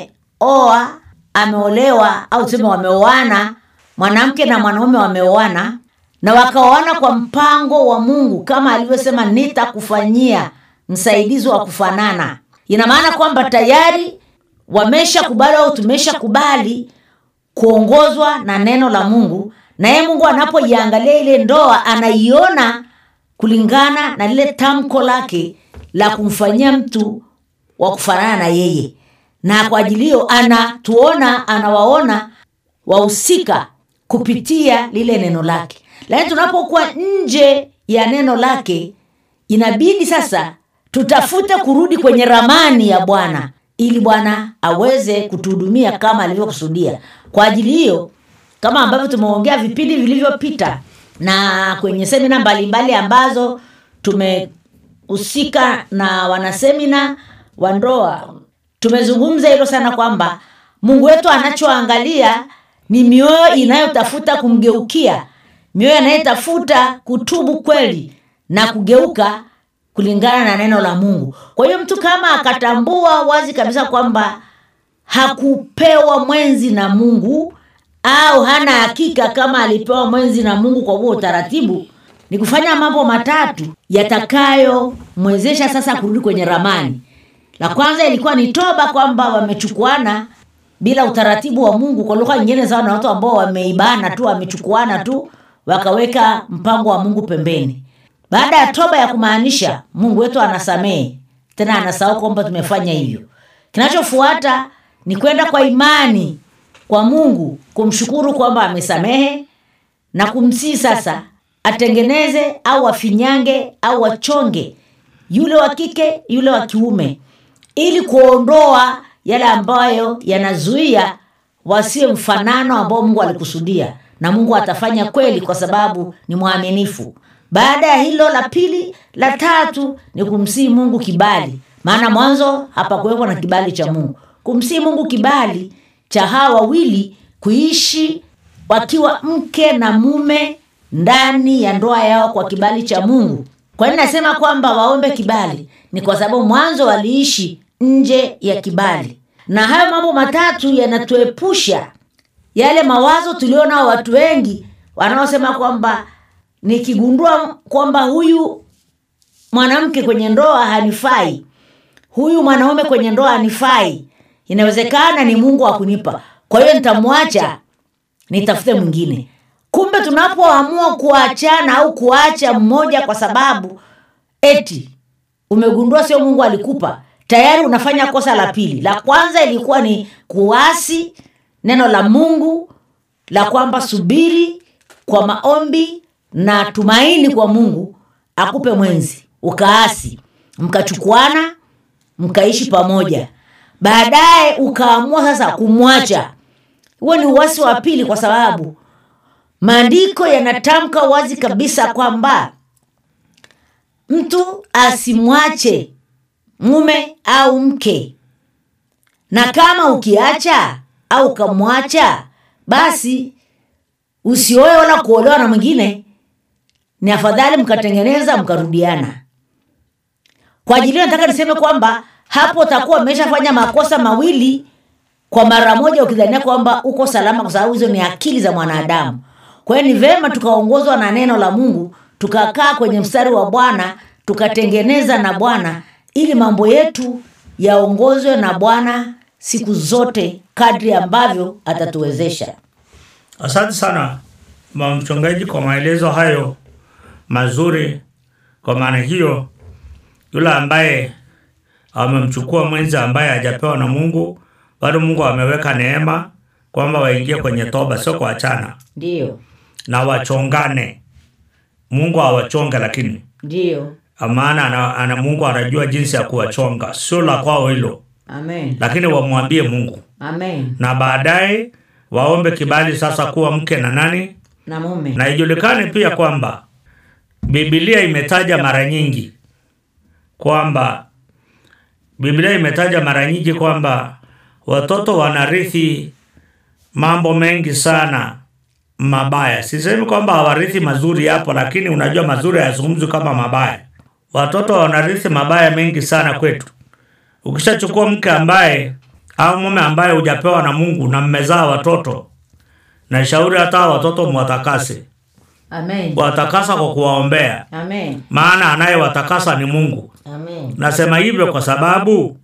ameoa ameolewa au tuseme wameoana mwanamke na mwanaume wameoana na wakaoana kwa mpango wa mungu kama alivyosema nitakufanyia msaidizi wa kufanana ina maana kwamba tayari wameshakubali au tumeshakubali kuongozwa na neno la mungu naye mungu anapoiangalia ile ndoa anaiona kulingana na lile tamko lake la kumfanyia mtu wa kufanana na yeye na kwa ajili hiyo anatuona anawaona wahusika kupitia lile neno lake lakini tunapokuwa nje ya neno lake inabidi sasa tutafute kurudi kwenye ramani ya bwana ili bwana aweze kutuhudumia kama alivyokusudia kwa ajili hiyo kama ambavyo tumeongea vipindi vilivyopita na kwenye semina mbalimbali ambazo tumehusika na wanasemina wa ndoa tumezungumza hilo sana kwamba mungu wetu anachoangalia ni mioyo inayotafuta kumgeukia mioyo inayotafuta kutubu kweli na kugeuka kulingana na neno la mungu kwa hiyo mtu kama akatambua wazi kabisa kwamba hakupewa mwenzi na mungu au hana hakika kama alipewa mwenzi na mungu kwa huo utaratibu ni kufanya mambo matatu yatakayomwezesha sasa kurudi kwenye ramani la kwanza ilikuwa ni toba kwamba wamechukuana bila utaratibu wa mungu kwa lugha nyingine sawa na watu ambao wameibana tu wamechukuana tu wakaweka mpango wa mungu pembeni baada ya toba ya kumaanisha mungu wetu anasamehe tena anasahau kwamba tumefanya hivyo kinachofuata ni kwenda kwa imani kwa mungu kumshukuru kwamba amesamehe na kumsii sasa atengeneze au afinyange au achonge yule wa kike yule wa kiume ili kuondoa yale ambayo yanazuia wasiwe mfanano ambao mungu alikusudia na mungu atafanya kweli kwa sababu ni mwaminifu baada ya hilo la pili la tatu ni kumsii mungu kibali maana mwanzo hapakuwekwa na kibali cha mungu kumsii mungu kibali cha hawa wawili kuishi wakiwa mke na mume ndani ya ndoa yao kwa kibali cha mungu kwa nini nasema kwamba waombe kibali ni kwa sababu mwanzo waliishi nje ya kibali na hayo mambo matatu yanatuepusha yale mawazo tulionao watu wengi wanaosema kwamba nikigundua kwamba huyu mwanamke kwenye ndoa hanifai huyu mwanaume kwenye ndoa hanifai inawezekana ni mungu akunipa kwa hiyo nitamwacha nitafute mwingine kumbe tunapoamua kuachana au kuacha mmoja kwa sababu eti umegundua sio mungu alikupa tayari unafanya kosa la pili la kwanza ilikuwa ni kuasi neno la mungu la kwamba subiri kwa maombi na tumaini kwa mungu akupe mwenzi ukaasi mkachukuana mkaishi pamoja baadaye ukaamua sasa kumwacha huo ni uwasi wa pili kwa sababu maandiko yanatamka wazi kabisa kwamba mtu asimwache mume au mke na kama ukiacha au ukamwacha basi usioe wala kuolewa na mwingine ni afadhali mkatengeneza mkarudiana kwa ajili hiyo nataka niseme kwamba hapo utakuwa umeshafanya makosa mawili kwa mara moja ukidhania kwamba uko salama kwa sababu hizo ni akili za mwanadamu kwa hiyo ni vema tukaongozwa na neno la mungu tukakaa kwenye mstari wa bwana tukatengeneza na bwana ili mambo yetu yaongozwe na bwana siku zote kadri ambavyo atatuwezesha Asante sana mama mchungaji kwa maelezo hayo mazuri. Kwa maana hiyo, yule ambaye amemchukua mwenzi ambaye hajapewa na Mungu, bado Mungu ameweka neema kwamba waingie kwenye toba, sio kuachana ndiyo na wachongane. Mungu awachonge, lakini ndiyo maana ana, ana Mungu anajua jinsi ya kuwachonga, sio la kwao hilo, amen lakini wamwambie Mungu amen na baadaye waombe kibali sasa kuwa mke na nani na mume na ijulikane pia kwamba Biblia imetaja mara nyingi kwamba Biblia imetaja mara nyingi kwamba watoto wanarithi mambo mengi sana mabaya. Sisemi kwamba hawarithi mazuri hapo, lakini unajua mazuri hayazungumzwi kama mabaya. Watoto wanarithi mabaya mengi sana kwetu. Ukishachukua mke ambaye au mume ambaye hujapewa na Mungu na mmezaa watoto, na shauri hata hao watoto mwatakase, amen watakasa kwa kuwaombea, amen maana anayewatakasa ni Mungu. amen Nasema hivyo kwa sababu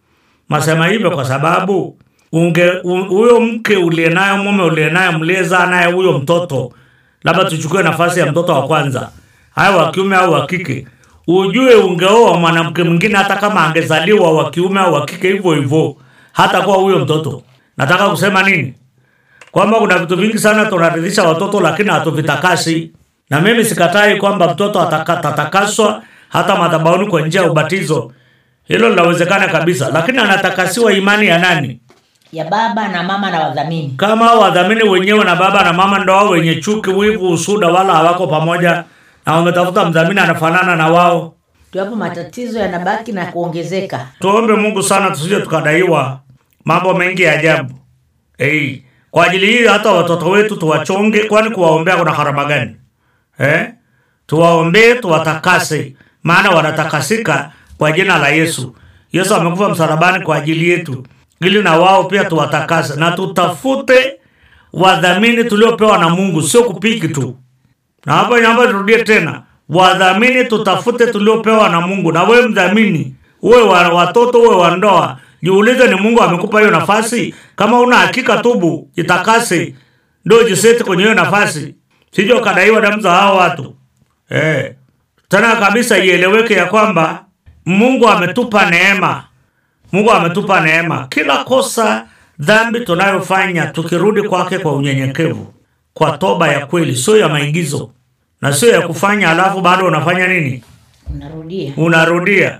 nasema hivyo kwa sababu unge u- huyo mke uliye nayo mume uliye naye mliyezaa naye huyo mtoto, labda tuchukue nafasi ya mtoto wa kwanza, haya wa kiume au wa kike, ujue ungeoa mwanamke mwingine, hata kama angezaliwa wa kiume au wa kike hivyo hivyo, hata kwa huyo mtoto. Nataka kusema nini? kwamba kuna vitu vingi sana tunaridhisha watoto lakini hatuvitakasi na mimi sikatai kwamba mtoto ataka- atatakaswa hata madhabahuni kwa njia ya ubatizo hilo linawezekana kabisa lakini anatakasiwa imani ya nani ya baba na mama na wadhamini kama hao wadhamini wenyewe na baba na mama ndo wao wenye chuki wivu usuda wala hawako pamoja na wametafuta mdhamini anafanana na wao tuwapo matatizo yanabaki na kuongezeka tuombe mungu sana tusije tukadaiwa mambo mengi ya ajabu hey. kwa ajili hii hata watoto wetu tuwachonge kwani kuwaombea kuna harama gani eh? tuwaombee tuwatakase maana wanatakasika kwa jina la yesu yesu amekufa msalabani kwa ajili yetu ili na wao pia tuwatakase na tutafute wadhamini tuliopewa na mungu sio kupiki tu na hapa naomba nirudie tena wadhamini tutafute tuliopewa na mungu na wewe mdhamini uwe wa watoto uwe wa ndoa jiulize ni mungu amekupa hiyo nafasi kama una hakika tubu jitakase ndio jiseti kwenye hiyo nafasi sije ukadaiwa damu za hao watu eh. tena kabisa ieleweke ya kwamba mungu ametupa neema mungu ametupa neema kila kosa dhambi tunayofanya tukirudi kwake kwa unyenyekevu kwa toba ya kweli sio ya maigizo na sio ya kufanya alafu bado unafanya nini unarudia unarudia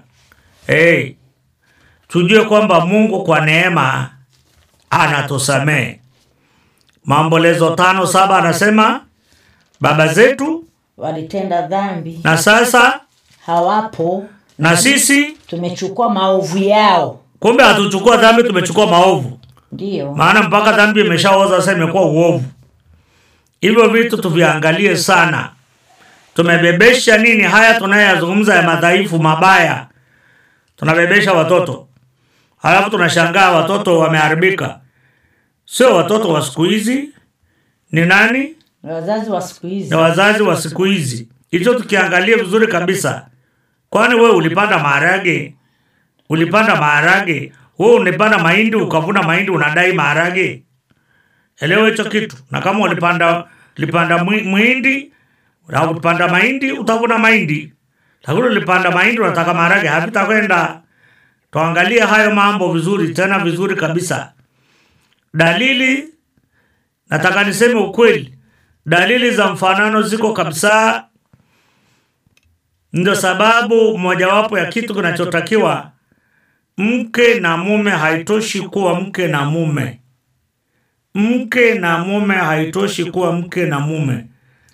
hey, tujue kwamba mungu kwa neema anatusamehe maombolezo tano saba anasema baba zetu walitenda dhambi na sasa hawapo na sisi tumechukua maovu yao kumbe hatuchukua dhambi tumechukua maovu ndiyo maana mpaka dhambi imeshaoza sasa imekuwa uovu hivyo vitu tuviangalie sana tumebebesha nini haya tunayoyazungumza ya madhaifu mabaya tunabebesha watoto halafu tunashangaa watoto wameharibika sio watoto wa siku hizi ni nani wazazi wa siku hizi na wazazi wa siku hizi hicho tukiangalia vizuri kabisa kwani wewe ulipanda maharage ulipanda maharage wewe ulipanda mahindi ukavuna mahindi unadai maharage elewa hicho kitu na kama ulipanda ulipanda mwi- mwindi na ulipanda mahindi utavuna mahindi lakini ulipanda mahindi unataka maharage havitakwenda tuangalie hayo mambo vizuri tena vizuri kabisa dalili nataka niseme ukweli dalili za mfanano ziko kabisa ndio sababu mojawapo ya kitu kinachotakiwa mke na mume haitoshi kuwa mke na mume mke na mume haitoshi kuwa mke na mume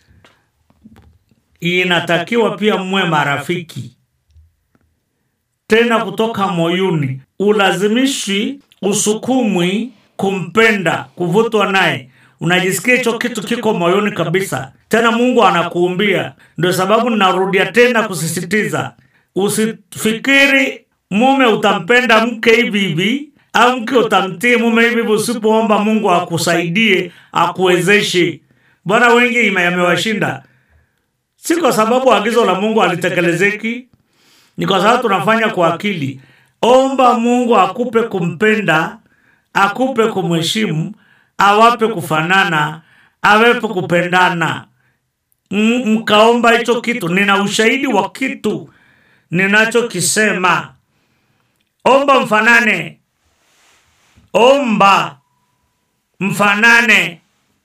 inatakiwa pia mwe marafiki tena kutoka moyoni ulazimishi usukumwi kumpenda kuvutwa naye unajisikia hicho kitu kiko moyoni kabisa tena mungu anakuumbia ndio sababu ninarudia tena kusisitiza usifikiri mume utampenda mke hivi hivi au mke utamtii mume hivi hivi usipoomba mungu akusaidie akuwezeshe bwana wengi ime- yamewashinda si kwa sababu agizo la mungu halitekelezeki ni kwa sababu tunafanya kwa akili omba mungu akupe kumpenda akupe kumheshimu awape kufanana awepe kupendana M- mkaomba hicho kitu nina ushahidi wa kitu ninachokisema omba mfanane omba mfanane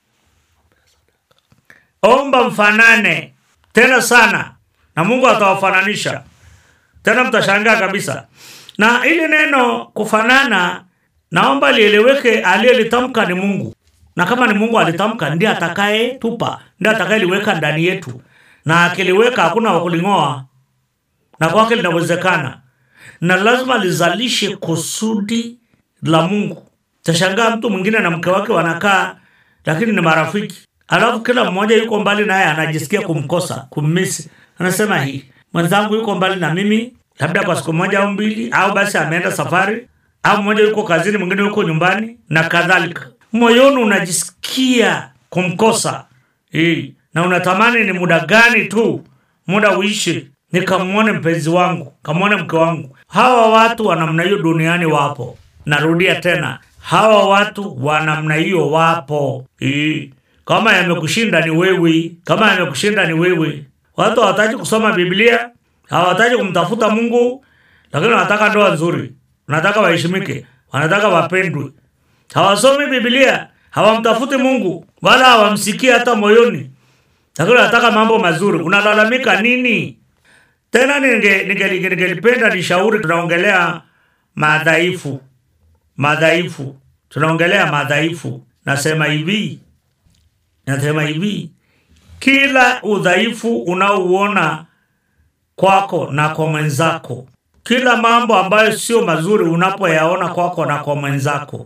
omba mfanane tena sana na mungu atawafananisha tena mtashangaa kabisa na ili neno kufanana naomba lieleweke aliyelitamka ni mungu na kama ni mungu alitamka ndiye atakaye tupa ndiye atakayeliweka ndani yetu na akiliweka hakuna wakuling'oa na kwake linawezekana na lazima lizalishe kusudi la mungu tashangaa mtu mwingine na mke wake wanakaa lakini ni marafiki alafu kila mmoja yuko mbali naye anajisikia kumkosa kummisi anasema hii mwenzangu yuko mbali na mimi labda kwa siku moja au mbili au basi ameenda safari au mmoja yuko kazini mwingine yuko nyumbani na kadhalika moyoni unajisikia kumkosa hii na unatamani ni muda gani tu muda uishi nikamwone mpenzi wangu kamwone mke wangu hawa watu wa namna hiyo duniani wapo narudia tena hawa watu wa namna hiyo wapo hii kama yamekushinda ni wewe kama yamekushinda ni wewe watu hawataki kusoma biblia hawataki kumtafuta mungu lakini wanataka ndoa nzuri wanataka waheshimike wanataka wapendwe hawasomi biblia hawamtafuti mungu wala hawamsikii hata moyoni lakini wanataka mambo mazuri unalalamika nini tena ninge- ninge- ninge- ningelipenda nishauri tunaongelea madhaifu madhaifu tunaongelea madhaifu nasema hivi nasema hivi kila udhaifu unaouona kwako na kwa mwenzako kila mambo ambayo sio mazuri unapoyaona kwako na kwa mwenzako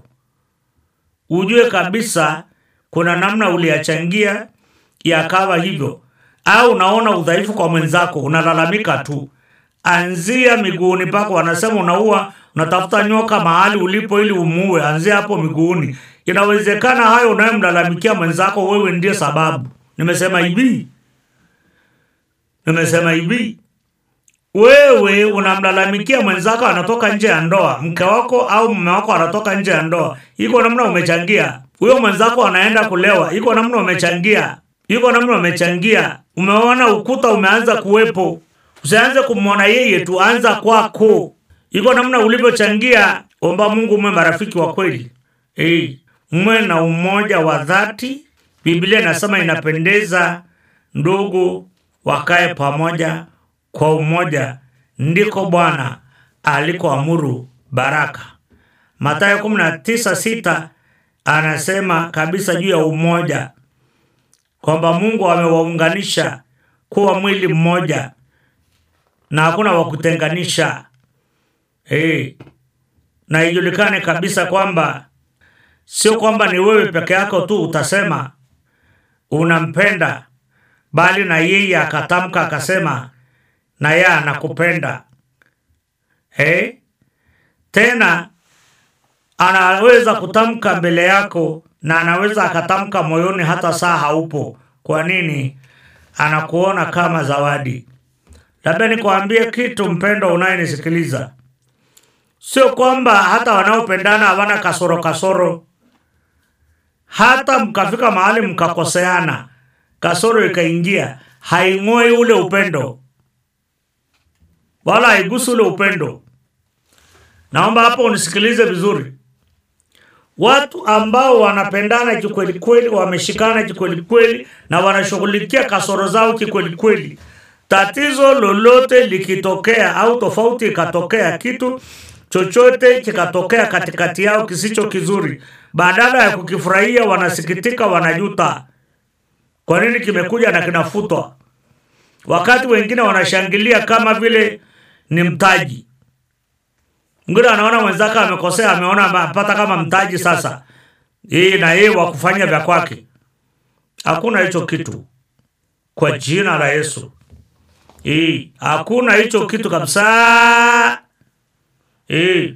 ujue kabisa kuna namna uliyachangia yakawa hivyo au unaona udhaifu kwa mwenzako unalalamika tu anzia miguuni pako wanasema unaua unatafuta nyoka mahali ulipo ili umuue anzia hapo miguuni inawezekana hayo unayomlalamikia mwenzako wewe ndiye sababu nimesema hivi nimesema hivi wewe unamlalamikia mwenzako anatoka nje ya ndoa mke wako au mume wako anatoka nje ya ndoa iko namna umechangia huyo mwenzako anaenda kulewa iko namna umechangia iko namna umechangia umeona ukuta umeanza kuwepo usianze kumwona yeye tu anza kwako iko namna ulivyochangia omba mungu mwe marafiki wa kweli hey, mwe na umoja wa dhati biblia inasema inapendeza ndugu wakae pamoja kwa umoja ndiko bwana alikoamuru baraka matayo 196 anasema kabisa juu ya umoja kwamba mungu amewaunganisha kuwa mwili mmoja na hakuna wa kutenganisha hey. na ijulikane kabisa kwamba sio kwamba ni wewe peke yako tu utasema unampenda bali na yeye akatamka akasema na yeye anakupenda hey? tena anaweza kutamka mbele yako na anaweza akatamka moyoni hata saa haupo kwa nini anakuona kama zawadi labda nikuambie kitu mpendo unayenisikiliza sio kwamba hata wanaopendana hawana kasoro kasoro hata mkafika mahali mkakoseana kasoro ikaingia haing'oi ule upendo wala haigusi ule upendo naomba hapo unisikilize vizuri watu ambao wanapendana kikwelikweli wameshikana kikwelikweli na wanashughulikia kasoro zao kikwelikweli tatizo lolote likitokea au tofauti ikatokea kitu chochote kikatokea katikati yao kisicho kizuri, badala ya kukifurahia wanasikitika, wanajuta. Kwa nini kimekuja na kinafutwa, wakati wengine wanashangilia kama vile ni mtaji. Mwingine anaona mwenzake amekosea, ameona amepata kama mtaji sasa, yeye na yeye wa kufanya vya kwake. Hakuna hicho kitu kwa jina la Yesu. Eh, hakuna hicho kitu kabisa. Eh.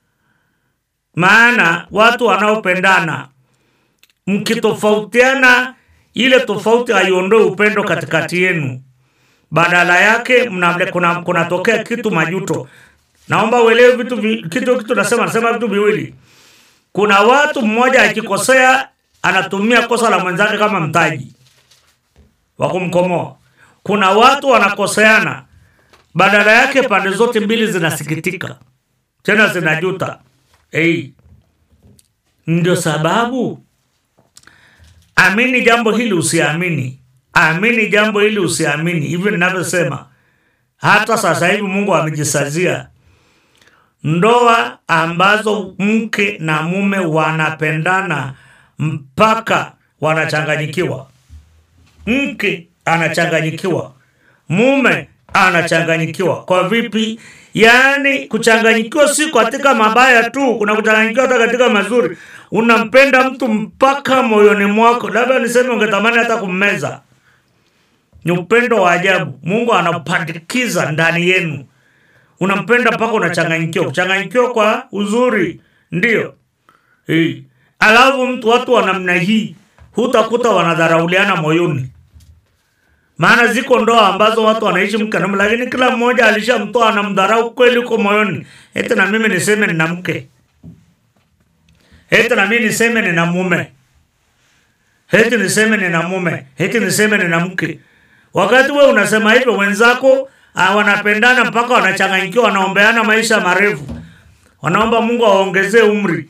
Maana watu wanaopendana mkitofautiana, ile tofauti haiondoe upendo katikati yenu, badala yake mna, kuna kunatokea kitu majuto. Naomba uelewe vitu vi, kitu kitu nasema nasema vitu viwili. Kuna watu mmoja akikosea anatumia kosa la mwenzake kama mtaji wa kumkomoa. Kuna watu wanakoseana, badala yake pande zote mbili zinasikitika tena zinajuta. Hey. Ndio sababu amini jambo hili usiamini, amini jambo hili usiamini. Hivi ninavyosema, hata sasa hivi Mungu amejisazia ndoa ambazo mke na mume wanapendana mpaka wanachanganyikiwa. Mke anachanganyikiwa, mume anachanganyikiwa. Kwa vipi? Yaani kuchanganyikiwa si katika mabaya tu, kuna kuchanganyikiwa hata katika mazuri. Unampenda mtu mpaka moyoni mwako, labda niseme ungetamani hata kummeza. Ni upendo wa ajabu, Mungu anapandikiza ndani yenu. Unampenda mpaka unachanganyikiwa, kuchanganyikiwa kwa uzuri, ndio hey. Alafu mtu watu wa namna hii hutakuta wanadharauliana moyoni maana ziko ndoa ambazo watu wanaishi mke na mume, lakini kila mmoja alishamtoa anamdharau kweli huko moyoni. Eti na mimi niseme nina mke, eti na mimi niseme nina mume, eti niseme nina mume, eti niseme nina mke. Wakati we unasema hivyo, wenzako ah, wanapendana mpaka wanachanganyikiwa, wanaombeana maisha marefu, wanaomba Mungu awaongezee umri.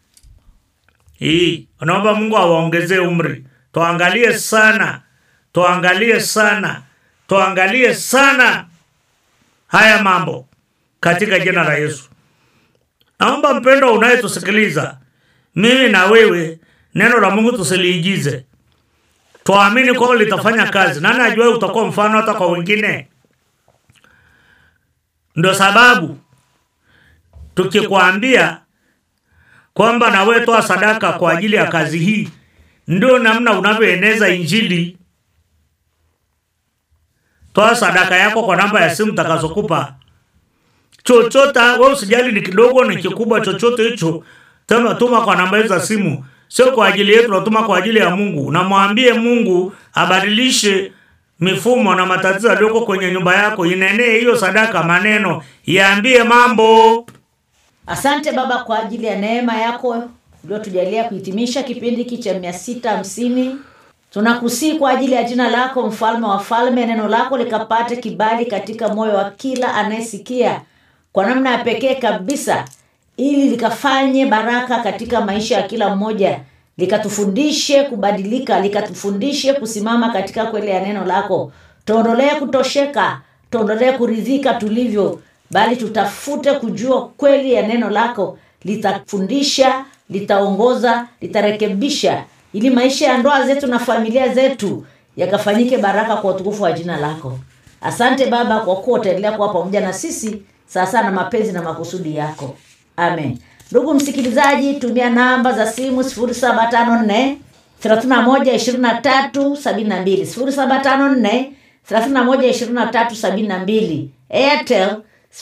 Hii wanaomba Mungu awaongezee umri. Tuangalie sana tuangalie sana, tuangalie sana haya mambo katika jina la Yesu. Naomba mpendo unayetusikiliza, mimi na wewe, neno la Mungu tusiliigize, tuamini kwamba litafanya kazi. Nani ajua utakuwa mfano hata kwa wengine? Ndio sababu tukikwambia kwamba na wewe toa sadaka kwa ajili ya kazi hii, ndio namna unavyoeneza Injili. Toa sadaka yako kwa namba ya simu takazokupa. Chochote wewe usijali ni kidogo ni kikubwa, chochote hicho tena tuma kwa namba hizo za simu, sio kwa ajili yetu, natuma kwa ajili ya Mungu. Namwambie Mungu abadilishe mifumo na matatizo yaliyoko kwenye nyumba yako. Inenee hiyo sadaka maneno, iambie mambo. Asante Baba kwa ajili ya neema yako uliotujalia kuhitimisha kipindi hiki cha mia sita hamsini. Tunakusii kwa ajili ya jina lako, mfalme wa falme, neno lako likapate kibali katika moyo wa kila anayesikia kwa namna ya pekee kabisa, ili likafanye baraka katika maisha ya kila mmoja, likatufundishe kubadilika, likatufundishe kusimama katika kweli ya neno lako. Tuondolee kutosheka, tuondolee kuridhika tulivyo, bali tutafute kujua kweli ya neno lako. Litafundisha, litaongoza, litarekebisha ili maisha ya ndoa zetu na familia zetu yakafanyike baraka kwa utukufu wa jina lako. Asante Baba kwa kuwa utaendelea kuwa pamoja na sisi sasa na mapenzi na makusudi yako. Amen. Ndugu msikilizaji, tumia namba za simu 0754 31 23 72 0754 31 23 72 Airtel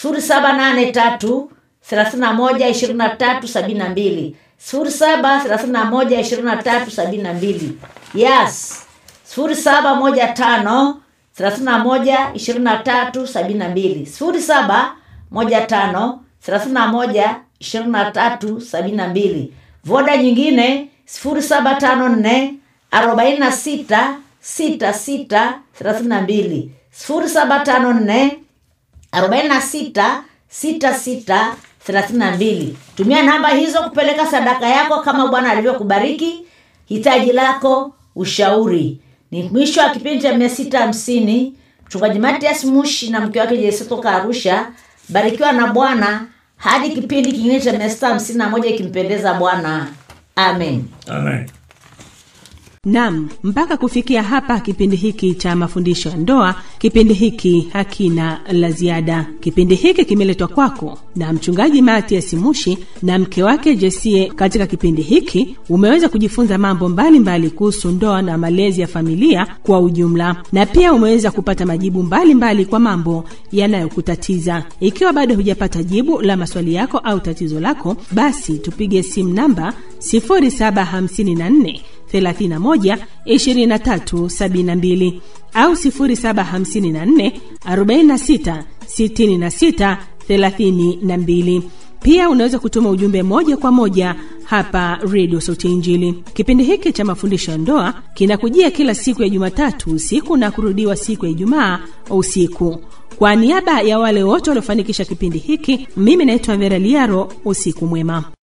0783 31 23 72 sifuri saba thelathini na moja ishirini na tatu sabini na mbili yes sifuri saba moja tano thelathini na moja ishirini na tatu sabini na mbili sifuri saba moja tano thelathini na moja ishirini na tatu sabini na mbili voda nyingine sifuri saba tano nne arobaini na sita sita sita thelathini na mbili sifuri saba tano nne arobaini na sita sita sita thelathini na mbili tumia namba hizo kupeleka sadaka yako kama bwana alivyokubariki hitaji lako ushauri ni mwisho wa kipindi cha mia sita hamsini mchungaji matias mushi na mke wake jeseto arusha barikiwa na bwana hadi kipindi kingine cha mia sita hamsini na moja ikimpendeza bwana amen amen Nam, mpaka kufikia hapa kipindi hiki cha mafundisho ya ndoa, kipindi hiki hakina la ziada. Kipindi hiki kimeletwa kwako na mchungaji Matias Mushi na mke wake Jesie. Katika kipindi hiki umeweza kujifunza mambo mbalimbali kuhusu ndoa na malezi ya familia kwa ujumla, na pia umeweza kupata majibu mbalimbali mbali kwa mambo yanayokutatiza. Ikiwa bado hujapata jibu la maswali yako au tatizo lako, basi tupige simu namba 0754 31 23 72 au 0754 46 66 32. Pia unaweza kutuma ujumbe moja kwa moja hapa redio sauti ya injili kipindi hiki cha mafundisho ya ndoa kinakujia kila siku ya jumatatu usiku na kurudiwa siku ya ijumaa usiku kwa niaba ya wale wote waliofanikisha kipindi hiki mimi naitwa vera liaro usiku mwema